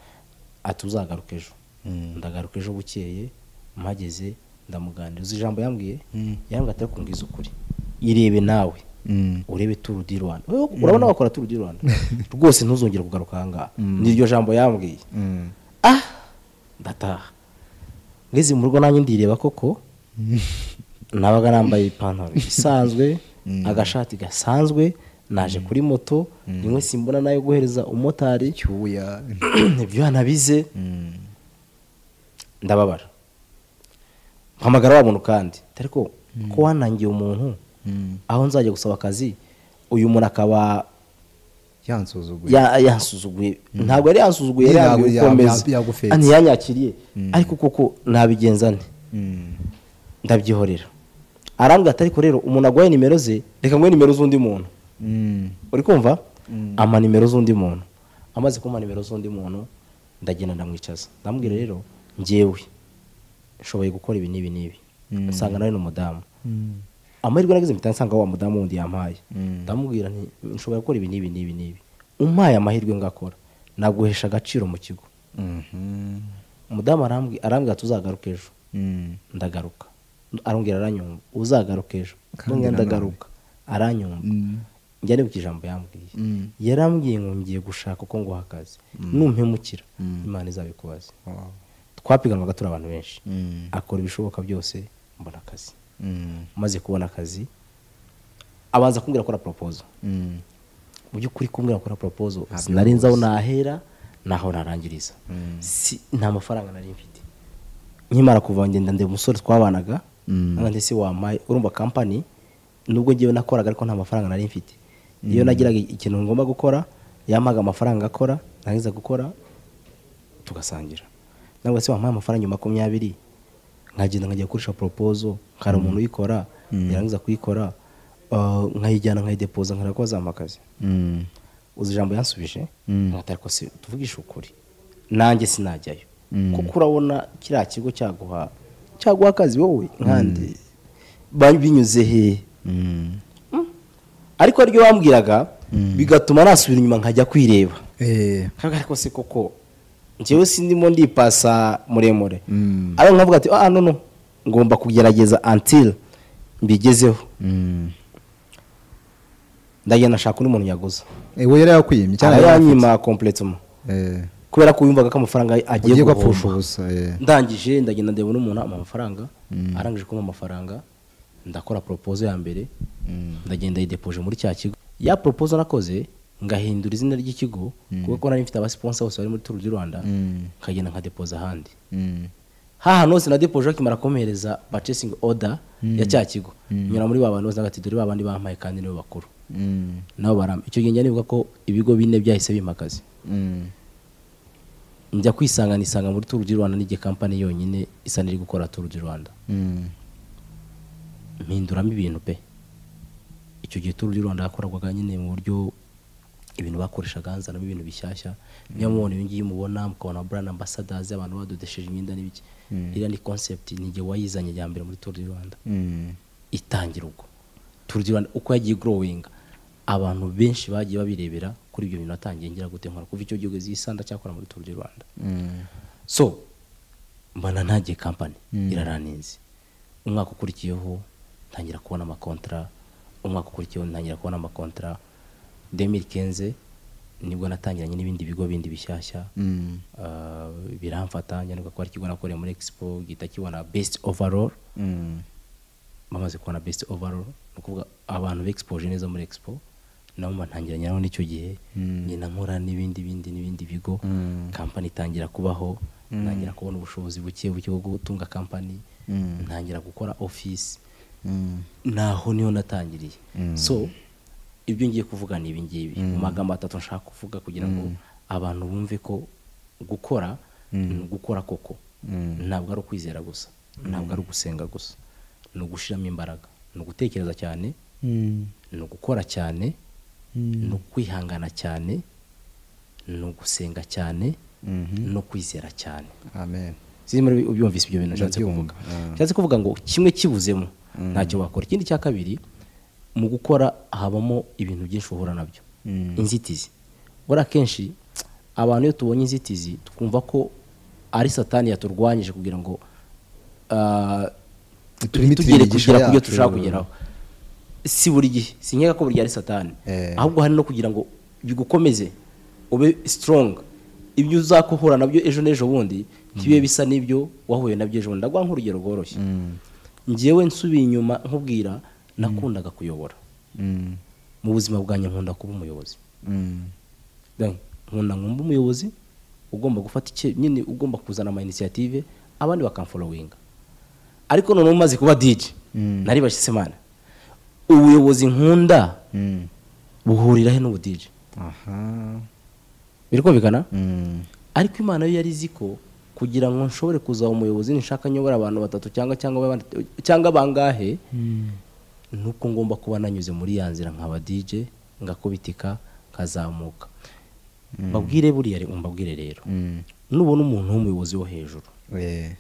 ati uzagaruka ejo Mm. ndagaruka ejo bukeye mpageze ndamuganiriza ijambo yambwiye Mm. yambwiye atari kumbwiza ukuri irebe nawe mm. urebe turu di rwanda Wewe urabona wakora turu di rwanda rwose ntuzongere kugaruka ahangaha niryo jambo yambwiye Mm. ah ndataha ngeze mu rugo nanjye ndireba koko nabaga nambaye ipantaro isanzwe agashati gasanzwe naje kuri moto rimwe simbona nayo guhereza umumotari cyuya ibyo yanabize Mm, ndababara mpamagara wa muntu kandi ariko ko wanangiye umuntu mm. aho nzajya gusaba akazi uyu muntu akaba yansuzuguye ya- yansuzuguye ntabwo yari yansuzuguye yari Ntabwo yambwiye ya- gukomeza ya- yagufetse. ntiyanyakiriye ariko koko nabigenza nte Mm, ndabyihorera arambwira ati ariko rero umuntu agwaye nimero ze reka nguhe nimero z'undi muntu mm, uri kumva ama nimero z'undi muntu amaze kumpa nimero z'undi muntu ndagenda ndamwicaza ndamubwira rero njyewe nshoboye gukora ibi n'ibi n'ibi nsanga nawe ni umudamu mm, amahirwe nagize mpita nsanga wa mudamu wundi yampaye Mm. ndamubwira nti nshobora gukora ibi n'ibi n'ibi n'ibi umpaye amahirwe ngakora naguhesha agaciro mu kigo mhm, umudamu arambwi- arambwira ati uzagaruka ejo mm. ndagaruka arongera aranyumva uzagaruka ejo Kandi ndongera nanone. ndagaruka aranyumva Mm. njya nibuka ijambo yambwiye Mm. yarambwiye ngo ngiye gushaka uko nguha akazi numpemukira imana izabikubaze Wow. twapiganaga turi abantu benshi Mm. akora ibishoboka byose mbona akazi Mm, maze kubona akazi abanza kumbwira akora propozo mm, mu by'ukuri kumbwira akora propozo sinari nzi aho nahera naho narangiriza si nta mafaranga nari mfite nkimara kuva ngenda ndeba umusore twabanaga Mm. mm. ndetse wampaye urumva kampani nubwo ngewe nakoraga ariko nta mafaranga nari mfite iyo nagiraga ikintu ngomba gukora yampaga amafaranga akora narangiza gukora tugasangira nangwa se wampaye amafaranga makumyabiri nkagenda nkajya gukoresha propozo nkara umuntu uyikora yarangiza kuyikora uh, nkayijyana nkayidepoza nkara ko akazi mm, uzi ijambo yansubije Mm. nkatari ko se tuvugishe ukuri nanjye sinajyayo kuko urabona kiriya kigo cyaguha cyaguha akazi wowe nkandi bari binyuze hehe mm. ariko ryo bambwiraga bigatuma nasubira inyuma nkajya kwireba Eh, kaga ariko se koko njyewe sindimo ndipasa muremure Mm. ariko nkavuga ati ah nono ngomba kugerageza until mbigezeho mm. ndagenda nshaka undi muntu yaguza Eh, we yari yakwiyemye cyangwa yari afite? arayanyima completement Eh, kubera ko yumvaga ko amafaranga agiye ugiye gupfusha guhomba ubusa eh. ndangije ndagenda ndeba n'umuntu ampa amafaranga arangije kumpa amafaranga ndakora poropozo ya mbere ndagenda yidepoje muri cya kigo ya poropozo nakoze ngahindura izina ry'ikigo kuko nari mfite abasiponsa bose bari muri turu di rwanda Mm. nkagenda nkadepoza ahandi Mm, hahantu hose nadepoje bakimara kumpereza purchasing order ya cya kigo nyura muri ba bantu bose nagati dore ba bandi bampaye kandi nibo bakuru mm, nabo barama icyo gihe njya nibuka ko ibigo bine byahise bimakaza mm, njya kwisanga nisanga muri turu di rwanda n'igihe kampani yonyine isa n'iri gukora turu di rwanda mm, mpinduramo ibintu pe icyo gihe turu di rwanda yakorwaga nyine mu buryo ibintu bakoreshaga hanzanamo ibintu bishyashya niyo mubona ibi ngibi mubona mukabona brand ambassadors abantu badodesheje imyenda n'ibiki iriya ni concept ni igihe wayizanye ya mbere muri turu di rwanda mm, itangira ubwo turu di rwanda uko yagiye growing abantu benshi bagiye babirebera kuri ibyo bintu natangiye ngira gute nkora kuva icyo gihe zisanda cyakora muri turu di rwanda mm, so mbana ntagiye kampani iraraninze umwaka ukurikiyeho ntangira kubona amakontara umwaka ukurikiyeho ntangira kubona amakontara demiri kenze nibwo natangiranye n'ibindi bigo bindi bishyashya mm, Ah, biramfata njya nibuka ko ari ikigo nakoreye muri expo gihita kibona best overall mm, bamaze kubona best overall ni ukuvuga abantu bexpoje neza muri expo nabo mpantangira nyiraho n'icyo gihe nyina nkora n'ibindi bindi n'ibindi bigo kampani itangira kubaho ntangira kubona ubushobozi buke buke bwo gutunga kampani ntangira gukora ofisi naho niho natangiriye so ibyo ngiye kuvuga ni ibingibi mu magambo atatu nshaka kuvuga kugira ngo abantu bumve ko gukora ni gukora koko ntabwo ari ukwizera gusa ntabwo ari ugusenga gusa ni ugushyiramo imbaraga ni ugutekereza cyane ni ugukora cyane ni ukwihangana cyane ni ugusenga cyane no kwizera cyane amen zirimo ubyumvise ibyo bintu nshatse kuvuga nshatse kuvuga ngo kimwe kibuzemo ntacyo wakora ikindi cya kabiri mu gukora habamo ibintu byinshi uhura nabyo inzitizi buriya akenshi abantu iyo tubonye inzitizi twumva ko ari satani yaturwanyije kugira ngo ah, Turinde ntitugere imigisha kugera ku byo yacu, dushaka rero. kugeraho si buri gihe sinkeka ko buri gihe ari satani Eh. ahubwo hari no kugira ngo bigukomeze ube strong ibyo uzakohura nabyo ejo n'ejo bundi ntibibe bisa n'ibyo wahuye nabyo ejo bundi ndaguha nk'urugero rworoshye njyewe nsubiye inyuma nkubwira nakundaga kuyobora Mm. mu buzima bwanjye nkunda kuba umuyobozi Mm. Then, nkunda nkumva umuyobozi ugomba gufata icye nyine ugomba kuzana ama initiative abandi bakamfolowinga ariko noneho umaze kuba DJ Mm. nari bashyitse imana ubuyobozi nkunda Mm. buhurira he n'ubu DJ aha birikumvikana Mm. ariko imana yo yari izi ko kugira ngo nshobore kuzaba umuyobozi nishaka nyobora abantu batatu cyangwa cyangwa baba- cyangwa bangahe nuko ngomba kuba nanyuze muri ya nzira nkaba DJ ngakubitika nkazamuka babwire buriya re- mbabwire rero Mm. nubona umuntu w'umuyobozi wo hejuru Eh.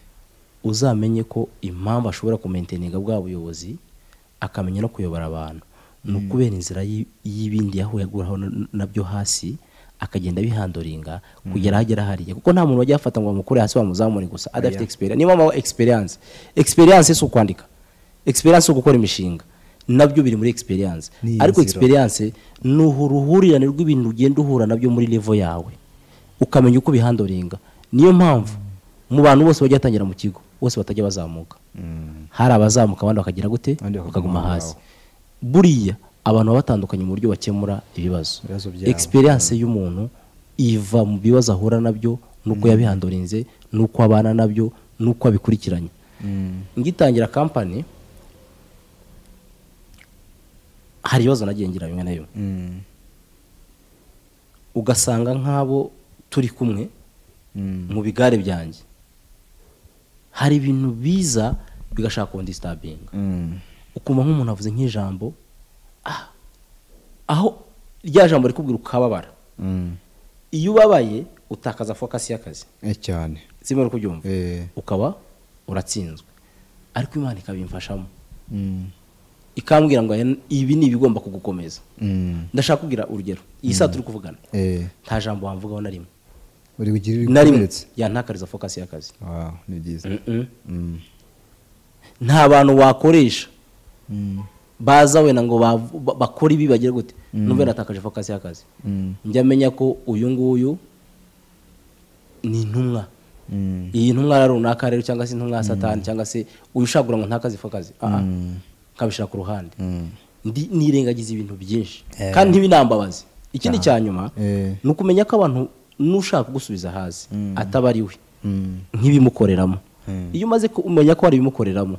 uzamenye ko impamvu ashobora kumenteninga bwa buyobozi akamenya no kuyobora abantu ni ukubera inzira y'i- y'ibindi yahuraho n- nabyo hasi akagenda abihandoringa kugera ahagera hariya kuko nta muntu wajya afata ngo bamukure hasi bamuzamure gusa adafite experience niyo mpamvu experience experience si ukwandika experience si ugukora imishinga nabyo biri muri experience Ni ariko inzira. experience ni uruhurirane rw'ibintu ugenda uhura nabyo muri level yawe ukamenya uko ubihandoringa niyo mpamvu mu bantu bose bajya batangira mu kigo bose batajya bazamuka hari abazamuka abandi bakagira gute Abandi bakaguma bakaguma aho hasi buriya abantu baba batandukanye mu buryo bakemura ibibazo Ibibazo byabo. experience y'umuntu iva mu bibazo ahura nabyo nuko yabihandorinze nuko abana nabyo nuko abikurikiranye Mm. ngitangira kampani hari ibibazo nagiye ngira bimwe na bimwe Mm. ugasanga nk'abo turi kumwe Mm. mu bigare byanjye hari ibintu biza bigashaka kundisitabinga Mm. ukumva nk'umuntu avuze nk'ijambo ah, aho rya jambo rikubwira ukababara Mm. iyo ubabaye utakaza fokasi y'akazi Eh, cyane zimwe uri kubyumva Eh. ukaba uratsinzwe ariko imana ikabimfashamo Mm. ikambwira ngo aya- ibi ni ibigomba kugukomeza Mm. ndashaka kugira urugero iyi saa turi kuvugana Eh. nta jambo wamvugaho na rimwe uri kugira na rimwe ibikomeretso yantakariza fokasi y'akazi Wow, ni byiza Mm-mm. Mm. nta bantu wakoresha Mm. baza wenda ngo bav- ba- bakore ibi bagire gute n'ubwo natakaje fokasi y'akazi Mm. njya menya ko uyu nguyu ni intumwa Mm. iyi ntumwa rero runaka rero cyangwa se intumwa ya satani cyangwa se uyu ushagura ngo ntakaze fokazi aha nkabishyira ku ruhande Mm. Ndi- nirengagiza ibintu byinshi Eh. kandi ntibinambabaze ikindi cya nyuma Eh. ni ukumenya ko abantu n'ushaka kugusubiza hasi ataba ari we Mm. nk'ibimukoreramo iyo umaze kumenya ko hari ibimukoreramo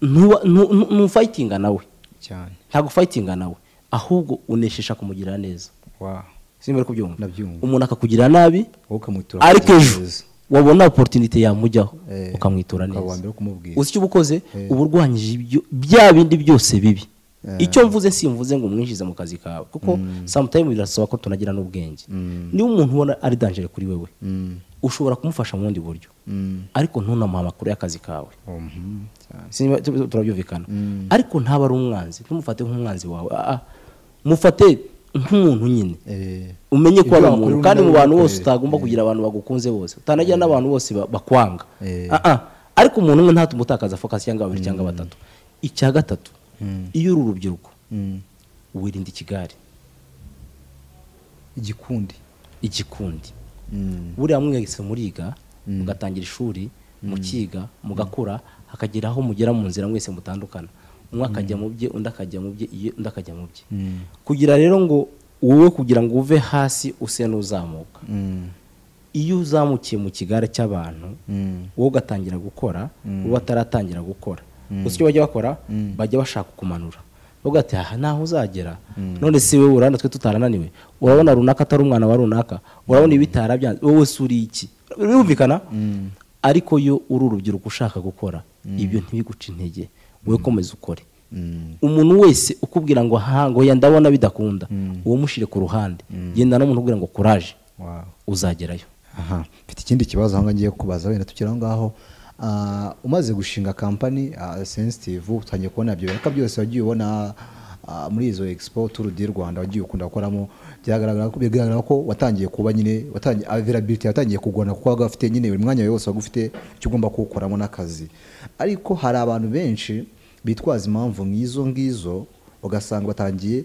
ntuwa- ntu- ntu- ntufayitinga nawe cyane ntabwo fayitinga nawe ahubwo uneshesha kumugirira neza wow simba uri kubyumva Ndabyumva. umuntu akakugirira nabi wowe ukamutura ariko ejo neza. wabona oporutinite yamujyaho Eh, ukamwitura ukaba uwa neza mbere wo kumubwira uzi icyo uba ukoze Eh. uba urwanyije ibyo- bya bindi byose bibi Eh. icyo mvuze simvuze ngo umwinjize mu kazi kawe kuko sometimes birasaba ko tunagira n'ubwenge niba umuntu ubona ari danger kuri wewe Mm. ushobora kumufasha mu bundi buryo Mm. ariko ntunamuhe amakuru y'akazi kawe Mhm. cyane Sinba- tu- turabyumvikana ariko ntaba ari umwanzi ntumufate nk'umwanzi wawe Ah, ah. mufate nk'umuntu nyine Eh. umenye ko Ibyo ari umuntu wakorera kandi mu undi bantu bose nawe utagomba kugira abantu bagukunze bose utanagira n'abantu bose ba- bakwanga Eh. Ah, ah. ariko umuntu umwe ntatuma utakaza fokasi cyangwa babiri cyangwa batatu icya gatatu iyo uri urubyiruko Mm. wirinda ikigari igikundi igikundi Mm. buriya mwese muriga mugatangira ishuri mukiga mugakura hakagera aho mugera mu nzira mwese mutandukana umwe akajya mu bye undi akajya mu bye iyo undi akajya mu bye kugira rero ngo wowe kugira ngo uve hasi use n'uzamuka iyo uzamukiye mu kigare cy'abantu wowe ugatangira gukora uwo ataratangira gukora gusa icyo bajya bakora bajya bashaka kumanura bavuga ati aha ntaho uzagera none si wowe urabona twe tutarananiwe urabona runaka atari umwana wa runaka urabona ibi bitarabyanze wowe si uri iki birumvikana ariko yo uri urubyiruko ushaka gukora ibyo ntibiguce intege wowe komeza ukore umuntu wese ukubwira ngo aha ngo ya ndabona bidakunda uwo mushyire ku ruhande genda n'umuntu ubwira ngo kuraje uzagerayo aha mfite ikindi kibazo aho ngaho ngiye kubaza wenda tukiri aho ngaho Ah, umaze gushinga kampani sensitive utangiye kubona ibyo biraka byose wagiye ubona ah, muri izo expo tour du rwanda wagiye ukunda gukoramo byagaragara ko bigaragara ko watangiye kuba nyine watangiye availability yatangiye kugona kuko waga ufite nyine buri mwanya wose waga ufite icyo ugomba kuwukoramo n'akazi ariko hari abantu benshi bitwaza impamvu nk'izo ngizo ugasanga batangiye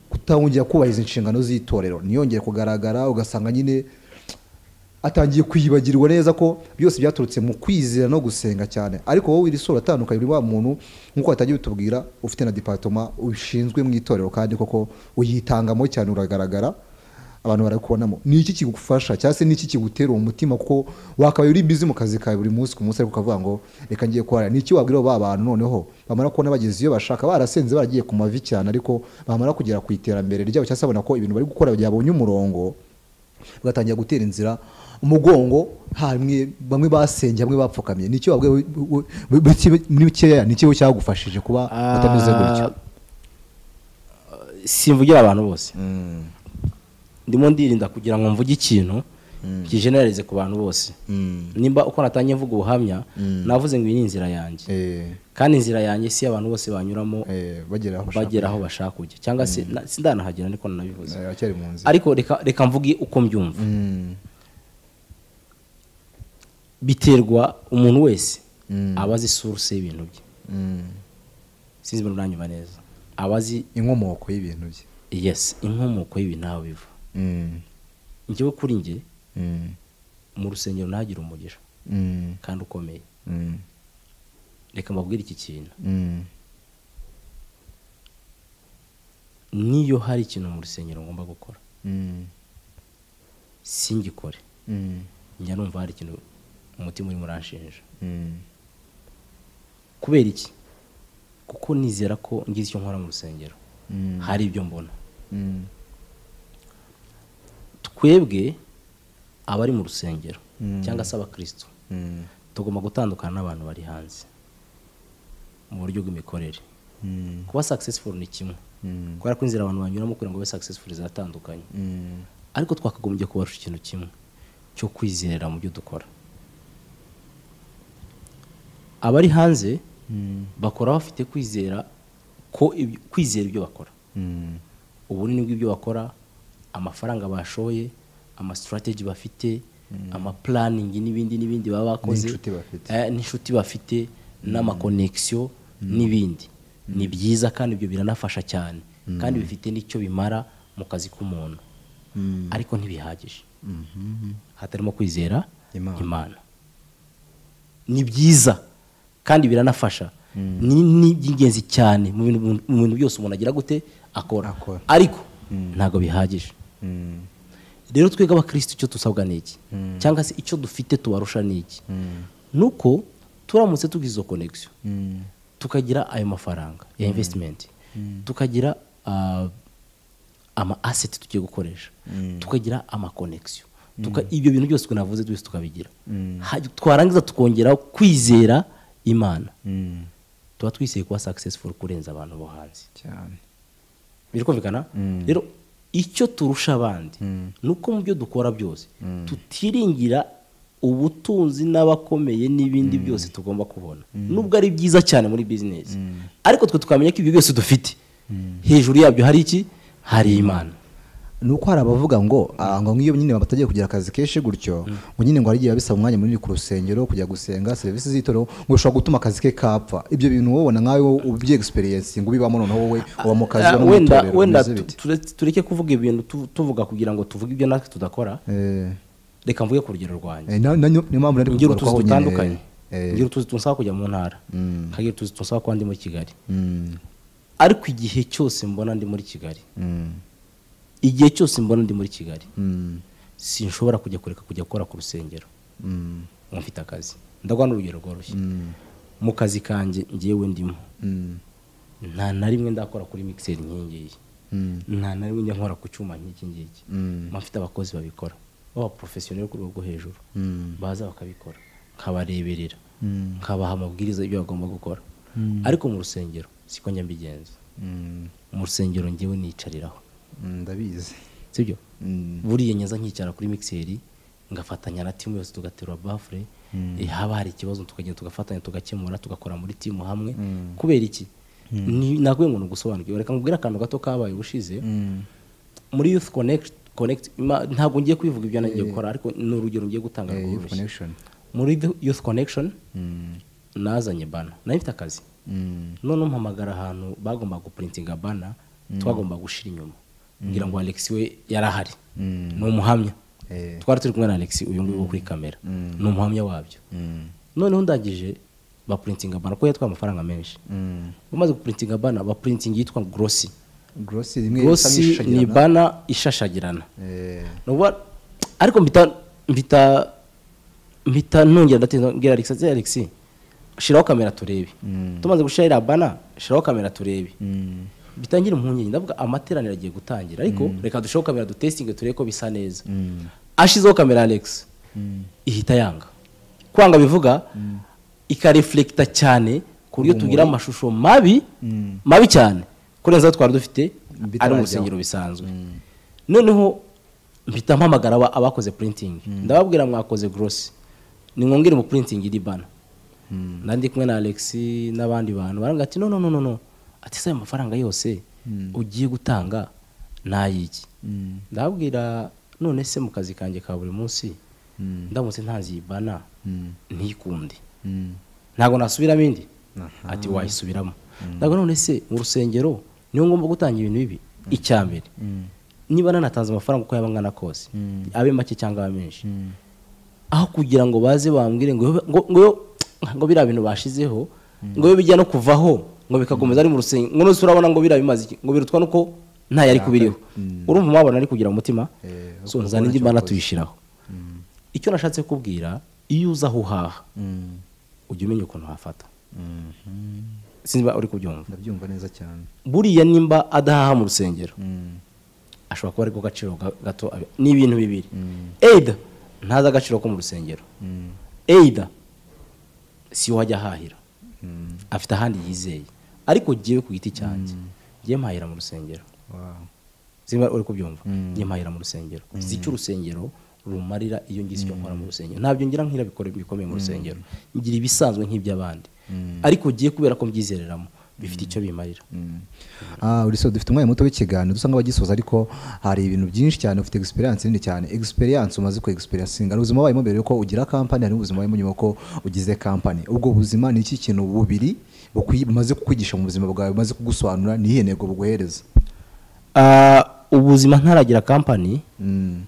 kutawongera kubahiriza inshingano z'itorero ntiyongere kugaragara ugasanga nyine atangiye kwibagirwa neza ko byose byaturutse mu kwizera no gusenga cyane ariko wowe iri sura atandukanye uri wa muntu nk'uko watangiye utubwira ufite na dipatoma ushinzwe mu itorero kandi koko uyitangamo cyane uragaragara abantu barakubonamo ni iki kigufasha cyangwa se ni iki kigutera uwo mutima kuko wakabaye uri bizi mu kazi kawe buri munsi ku munsi ariko ukavuga ngo reka ngiye kuharira ni iki wabwira ba bantu noneho bamara kubona bageze iyo bashaka barasenze baragiye ku mavi cyane ariko bamara kugera ku iterambere ryabo cyangwa se babona ko ibintu bari gukora byabonye umurongo bagatangira gutera inzira umugongo hamwe bamwe basenye hamwe bapfukamye nicyo wabwiye we- we- we- we- muri bikeya nicyo cyagufashije kuba utameze gutyo simvugira abantu bose ndimo ndirinda kugira ngo mvuge ikintu kijeneralize ku bantu bose Mm. nimba uko natangiye mvuga ubuhamya navuze ngo iyi ni inzira yanjye Eh, kandi inzira yanjye si iyo abantu bose banyuramo eh, bagera aho bashaka. bagera aho bashaka kujya cyangwa se na- sindanahagera ariko nanabivuze Eh, baracyari mu nzira ariko reka reka mvuge uko mbyumva Mm, biterwa umuntu wese Mm. aba azi source y'ibintu bye mm. sinzi ibintu uranyumva neza aba azi inkomoko y'ibintu bye yes inkomoko y'ibintu aho biva Mm, njyewe kuri njye mm, mu rusengero ntagire umugisha mm, kandi ukomeye mm, reka mbabwire iki kintu mm, niyo hari ikintu mu rusengero ngomba gukora mm, singikore mm, njya numva hari ikintu umutima urimo uranshinja mm, kubera iki kuko nizera ko ngize icyo nkora mu rusengero Mm. hari ibyo mbona mm, twebwe abari mu rusengero Mm. cyangwa se abakristo mm, tugomba gutandukana n'abantu bari hanze mu buryo bw'imikorere mm, kuba successful ni kimwe mm, kubera ko inzira abantu banyuramo kugira ngo babe successful ziratandukanye mm, ariko twakagombye kubarusha ikintu kimwe cyo kwizerera mu byo dukora abari hanze mm, bakora bafite kwizera ko ibyo- kwizera ibyo bakora mm, ubunini bw'ibyo bakora amafaranga bashoye amasitarateji bafite amapulaningi n'ibindi n'ibindi baba bakoze N'inshuti bafite. eh, n'inshuti bafite n'amakonegisiyo n'ibindi ni byiza kandi ibyo biranafasha cyane kandi bifite n'icyo bimara mu kazi k'umuntu mm. ariko ntibihagije Mhm. hatarimo kwizera Imana. imana ni byiza kandi biranafasha ni ni iby'ingenzi cyane mu bintu mu bintu byose umuntu agira gute akora Akora. ariko ntabwo bihagije Mm, rero twebwe abakirisitu icyo dusabwa ni iki cyangwa se icyo dufite tubarusha ni iki nuko turamutse tugize izo konegisiyo mm, tukagira ayo mafaranga ya invesitimenti tukagira ah, ama aseti tugiye gukoresha tukagira amakonegisiyo Tuka- ibyo bintu byose navuze byose tukabigira Ha- twarangiza tukongera kwizera imana mm, tuba twizeye kuba successful kurenza abantu bo hanze cyane birikumvikana rero icyo turusha abandi ni uko mu byo dukora byose tutiringira ubutunzi n'abakomeye n'ibindi byose tugomba kubona nubwo ari byiza cyane muri bizinesi ariko twe tukamenya ko ibyo byose dufite hejuru yabyo hari iki hari imana ni uko hari abavuga ngo ah, ngo nk'iyo nyine batagiye kugira akazi kenshi gutyo ngo nyine ngo hari igihe bisaba umwanya munini ku rusengero kujya gusenga serivisi z'itorero ngo bishobora gutuma akazi ke kapfa ibyo bintu wowe ubona nkawe wowe ubyi experience ngo ubibamo noneho wowe uba mu kazi Ah, uba no mu wenda itorero, wenda bimeze bite? tu- tureke- tureke kuvuga ibintu tu- tuvuga kugira ngo tuvuge ibyo natwe tudakora Eh, reka mvuge ku rugero rwanjye eh, na- na- niyo niyo mpamvu nari ngira kugarukaho utuzi nyine. dutandukanye ngira utuzi tunsaba kujya mu ntara nkagira utuzi tunsaba kuba ndi muri kigali Mm. ariko igihe cyose mbona ndi muri kigali Mm. igihe cyose mbona ndi muri kigali Mm. sinshobora kujya kureka kujya gukora ku rusengero Mm. uba mfite akazi ndaguha n'urugero rworoshye Mm. mu kazi kanjye ngewe ndimo Mm. nta na rimwe ndakora kuri mixer nk'iyi ngiyi Mm. nta na rimwe njya nkora ku cyuma nk'iki ngiki Mm. mba mfite abakozi babikora b'abaporofesiyoneri ku rwego rwo hejuru Mm. baza bakabikora nkabareberera Mm. nkabaha amabwiriza y'ibyo bagomba gukora Mm. ariko mu rusengero siko njya mbigenza Mm. mu rusengero ngewe nicariraho Mm, ndabizi sibyo Mm. buriya nyaza nkicara kuri mixeri ngafatanya na timu yose tugaterura bafure eh, haba hari ikibazo tukagenda tugafatanya tugakemura tugakora muri timu hamwe kubera iki Ni- nakubwiye ngo ni ugusobanukirwa reka nkubwire akantu gato kabaye ubushize Mm. muri youth connect connect ima- ntabwo ngiye kwivuga ibyo nagiye gukora ariko ni urugero ngiye gutanga Eh, youth rworoshye connection muri The- youth connection Mm. nazanye bana nari mfite akazi Mm. noneho mpamagara ahantu bagombaga guprintinga bana twagombaga gushira inyuma ngira ngo alex we yari ahari Mm. ni umuhamya Eh. twari turi kumwe na alex uyu nguyu wo kuri kamera ni umuhamya wabyo Mm. noneho ndangije baprintinga bana kuko yatwaye amafaranga menshi Mm. bamaze guprintinga bana baprintinga yitwa grossi Grossi rimwe isa grossi ni n'ishashagirana. bana ishashagirana Eh. nuba ariko mpita mpita mpita nongera ndatinda ngira Alex ati Alex shiraho kamera turebe Mm. tumaze gushira iriya bana shiraho kamera turebe Mm. bitangira impungenge ndavuga amateraniro agiye gutangira ariko reka dushireho kamera dutestinge turebe ko bisa neza Mm. ashizeho kamera Alex Mm. ihita yanga kwanga bivuga ikareflekita cyane ku buryo tugira amashusho mabi Mm. mabi cyane kurenza ayo twari dufite Bitarajyaho. ari mu rusengero bisanzwe noneho mpita mpamagara aba- abakoze printing ndababwira mwakoze gross ni mwongere mu printing iri bana nandi kumwe na Alex n'abandi bantu baranga ati no no no no no ati se ayo mafaranga yose ugiye gutanga nayiki Mm. ndababwira none se mu kazi kanjye ka buri munsi Mm. ndamutse ntanze iyi bana ntikunde Mm. ntabwo nasubiramo indi Aha. ati wayisubiramo ntabwo none se mu rusengero niyo ngomba gutanga ibintu bibi icya mbere Mm. niba nanatanze amafaranga uko yaba angana kose Mm. abe make cyangwa abe menshi Mm. aho kugira ngo baze bambwire ngo ngo ngo ngo biriya bintu bashizeho ngo bibe bijya no kuvaho ngo bikakomeza ari mu rusengero ngo nose urabona ngo biriya bimaze iki ngo birutwa nuko nta yari kubiriho urumva mwabona ari kugira umutima Eh, so uko nzana ubona indi icyo mbana wakoze. tuyishyiraho Mm. icyo nashatse kubwira iyo uza aho uhaha Mm. ujya umenya ukuntu hafata Mhm. sinzi niba uri kubyumva ndabyumva neza cyane buriya nimba adahaha mu rusengero Mm. ashobora kuba ariko gaciro ga- gato abi- ni ibintu bibiri either ntazi agaciro ko mu rusengero Mm. either si ho ajya ahahira Mm. afite ahandi yizeye ariko ngewe ku giti cyanjye ngewe mpahira mu rusengero Wow. simba uri kubyumva Mm. ngewe mpahira mu rusengero nzi icyo urusengero rumarira iyo ngize icyo nkora mu rusengero ntabyo ngira nk'ira bikora bikomeye mu rusengero ngira ibisanzwe nk'iby'abandi ariko ngiye kubera ko mbyizereramo bifite icyo bimarira Ah, uri so dufite umwanya muto w'ikiganiro dusa nk'abagisoza ariko hari ibintu byinshi cyane ufite experience nini cyane experience umaze ku experience hari ubuzima wabayemo mbere yuko ugira company hari ubuzima wabayemo nyuma yuko ugize company ubwo buzima ni iki kintu bubiri bukwi- bumaze kukwigisha mu buzima bwawe bumaze kugusobanura ni iyihe ntego buguhereza Ah, ubuzima ntaragira kampani Mm,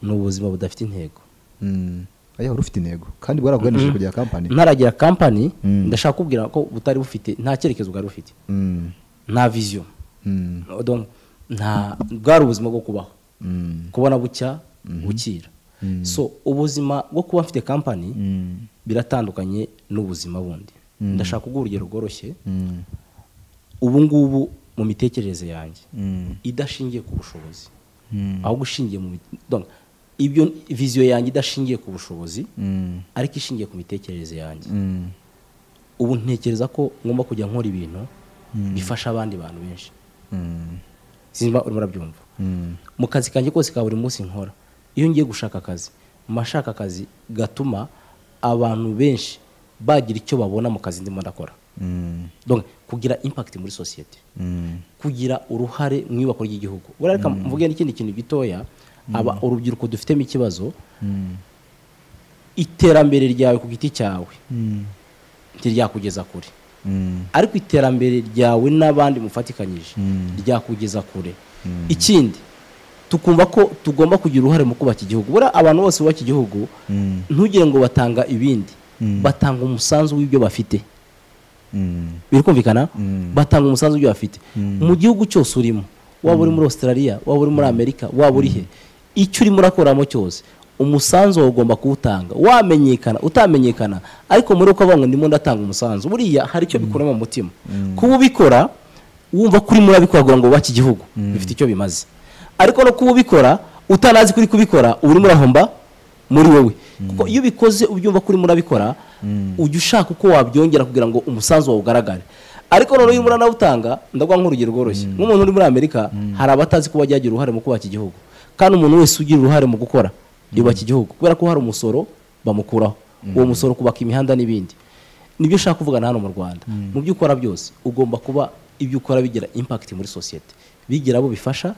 ni ubuzima budafite intego mm. Aya, wari ufite intego kandi waraguganishije kugira company ntaragira kampani Mm. ndashaka kubwira ko butari bufite nta cyerekezo bwari bufite Mm, nta viziyo mm, Donc, nta bwari ubuzima bwo kubaho mm, kubona bucya bukira Mm. so ubuzima bwo kuba mfite kampani mm, biratandukanye n'ubuzima bundi ndashaka kuguha urugero rworoshye mm, ubu ngubu mu mitekerereze yanjye mm, idashingiye ku bushobozi mm, ahubwo ishingiye mu mit- donc, ibyo viziyo yanjye idashingiye ku bushobozi mm, ariko ishingiye ku mitekerereze yanjye mm, ubu ntekereza ko ngomba kujya nkora ibintu bifasha abandi bantu benshi mm, simba urimo urabyumva mm. mu kazi kanjye kose ka buri munsi nkora iyo ngiye gushaka akazi mba nshaka akazi gatuma abantu benshi bagira icyo babona mu kazi ndimo ndakora Mm, donc kugira impact muri sosiyete mm, kugira uruhare mu iyubako ry'igihugu buriya reka mvuge n'ikindi kintu gitoya aba urubyiruko dufitemo ikibazo mm, iterambere ryawe ku giti cyawe mm, ntiryakugeza kure mm. ariko iterambere ryawe n'abandi mufatikanyije Mm. ryakugeza kure ikindi tukumva ko tugomba kugira uruhare mu kubaka igihugu buriya abantu bose bubaka igihugu Mm. ntugire ngo batanga ibindi batanga umusanzu w'ibyo bafite Mm. biri kumvikana Mm. batanga umusanzu w'ibyo bafite mu gihugu cyose urimo waba uri muri australia waba uri muri amerika waba uri he icyo urimo urakoramo cyose umusanzu wawe ugomba kuwutanga wamenyekana utamenyekana ariko muri uko avuga ngo ndimo ndatanga umusanzu buriya hari icyo bikuramo mu mutima kuba ubikora wumva ko urimo urabikora kugira ngo wubake igihugu bifite icyo bimaze ariko no kuba ubikora utanazi ko uri kubikora uba urimo urahomba muri wowe kuko iyo ubikoze ubyumva ko urimo urabikora ujya ushaka uko wabyongera kugira ngo umusanzu wawe ugaragare ariko noneho iyo urimo uranawutanga ndaguha nk'urugero rworoshye nk'umuntu uri muri amerika hari abatazi kuba byagira uruhare mu kubaka igihugu kandi umuntu wese ugira uruhare mu gukora yubaka igihugu kubera ko hari umusoro bamukuraho uwo musoro kubaka imihanda n'ibindi nibyo ushaka kuvugana hano mu rwanda mu byo ukora byose ugomba kuba ibyo ukora bigira impact muri sosiyete bigira abo bifasha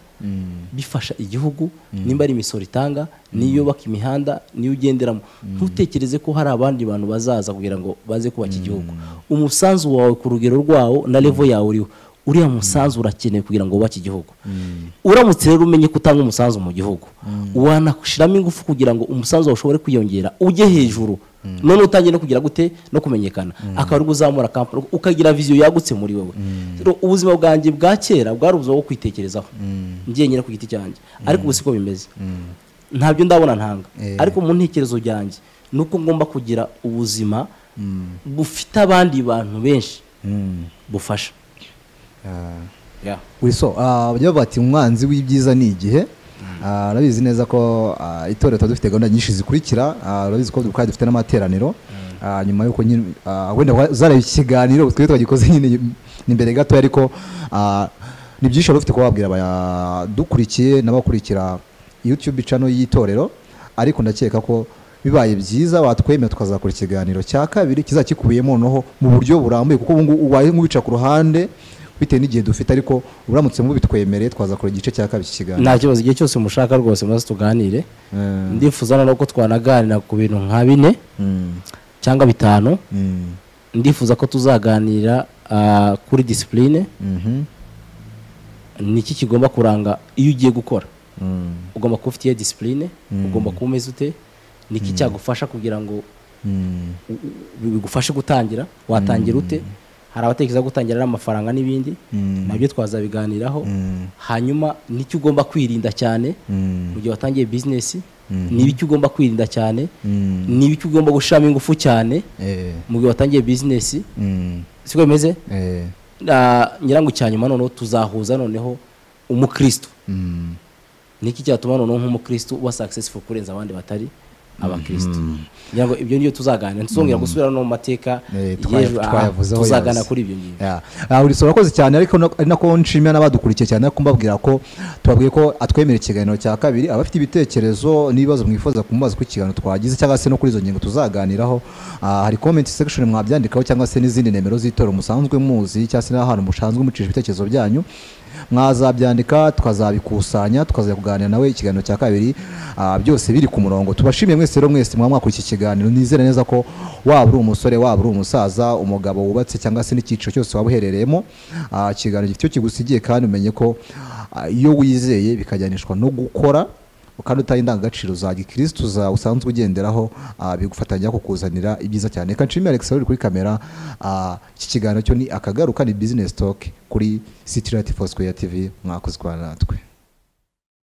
bifasha igihugu nimba ari imisoro itanga niyo yubaka imihanda niyo ugenderamo ntutekereze ko hari abandi bantu bazaza kugira ngo baze kubaka igihugu umusanzu wawe ku rugero rwawo na levo yawe uriho uriya musanzu urakenewe kugira ngo wubake igihugu uramutse rero umenye ko utanga umusanzu mu gihugu wanashyiramo ingufu kugira ngo umusanzu wawe ushobore kwiyongera ujye hejuru none utangiye no kugira gute no kumenyekana akaba ari uzamura kampani ukagira viziyo yagutse muri wowe Rero ubuzima bwanjye bwa kera bwari ubuzima bwo kwitekerezaho njyenyine ku giti cyanjye ariko ubu siko bimeze ntabyo ndabona ntanga Eh. ariko mu ntekerezo byanjye ni uko ngomba kugira ubuzima bufite abandi bantu benshi Mm. bufasha Ah. Uri so ah, bajya bavuga bati umwanzi w'ibyiza ni igihe Ah, urabizi neza ko ah, itorero tuba dufite gahunda nyinshi zikurikira Ah, urabizi ko dukora dufite n'amateraniro Ah, nyuma y'uko nyine ah, wenda uzareba iki kiganiro twari twagikoze nyine ni mbere gato ariko ah, ni byinshi wari ufite kuba wabwira abadukurikiye n'abakurikira youtube channel y'itorero ariko ndakeka ko bibaye byiza watwemera tukazakora ikiganiro cya kabiri kizakikubiyemo noneho mu buryo burambuye kuko ubu ngubu ubaye nk'ubica ku ruhande bitewe n'igihe dufite ariko uramutse mubitwemereye twazakora igice cya kabiri cy'ikiganiro nta kibazo igihe cyose mushaka rwose maze tuganire Eh, ndifuza noneho ko twanaganira ku bintu nka bine mm, cyangwa bitanu mm, ndifuza ko tuzaganira ah, kuri disipurine mhm, ni iki kigomba kuranga iyo ugiye gukora mm, ugomba kuba ufitiye disipurine Mm. ugomba kuba umeze ute ni iki cyagufasha kugira ngo mm, u- u- bigufashe gutangira watangira ute hari abatekereza gutangira n'amafaranga n'ibindi Mm. nabyo twazabiganiraho mm, hanyuma n'icyo ugomba kwirinda cyane mm, mu gihe watangiye bizinesi Mhm. ni ibiki ugomba kwirinda cyane mm, ni ibiki ugomba gushiramo ingufu cyane eh, mu gihe watangiye bizinesi mm, siko bimeze eh, Na- nyirango cya nyuma noneho tuzahuza noneho umukristo mm. niki cyatuma noneho nk'umukristo uba successful kurenza abandi batari abakristo ngira ngo ibyo niyo tuzaganira ntituzongera gusubira no mu mateka Eh, twaya- y'ejo, ah, twayavuzeho tuzaganira yazi. kuri ibyo ngibyo Yeah. Ah, uri so urakoze cyane ariko no- ari nako nshimira n'abadukurikiye cyane ariko mbabwira ko tubabwiye ko atwemera ikiganiro cya kabiri abafite ibitekerezo n'ibibazo mwifuza kumubaza ku kiganiro twagize cyangwa se no kuri izo ngingo tuzaganiraho ah, hari comment section mwabyandikaho cyangwa se n'izindi nimero z'itorero musanzwe muzi cyangwa se n'ahantu musanzwe mucisha ibitekerezo byanyu mwazabyandika tukazabikusanya tukazajya kuganira nawe ikiganiro cya kabiri ah, byose biri ku murongo tubashimiye mwese rero mwese mwaba mwakurikiye ikiganiro nizere neza ko waba uri umusore waba uri umusaza umugabo wubatse cyangwa se n'icyiciro cyose waba uherereyemo ah, ikiganiro gifite icyo kigusigiye kandi umenye ko ah, iyo wizeye bikajyanishwa no gukora kandi utaye indangagaciro za gikirisitu za usanzwe ugenderaho ah, bigufatanya kukuzanira ibyiza cyane reka nshimire Alex uri kuri kamera ah, iki kiganiro cyo ni akagaruka ni business talk kuri City Light Foursquare TV mwakozwe natwe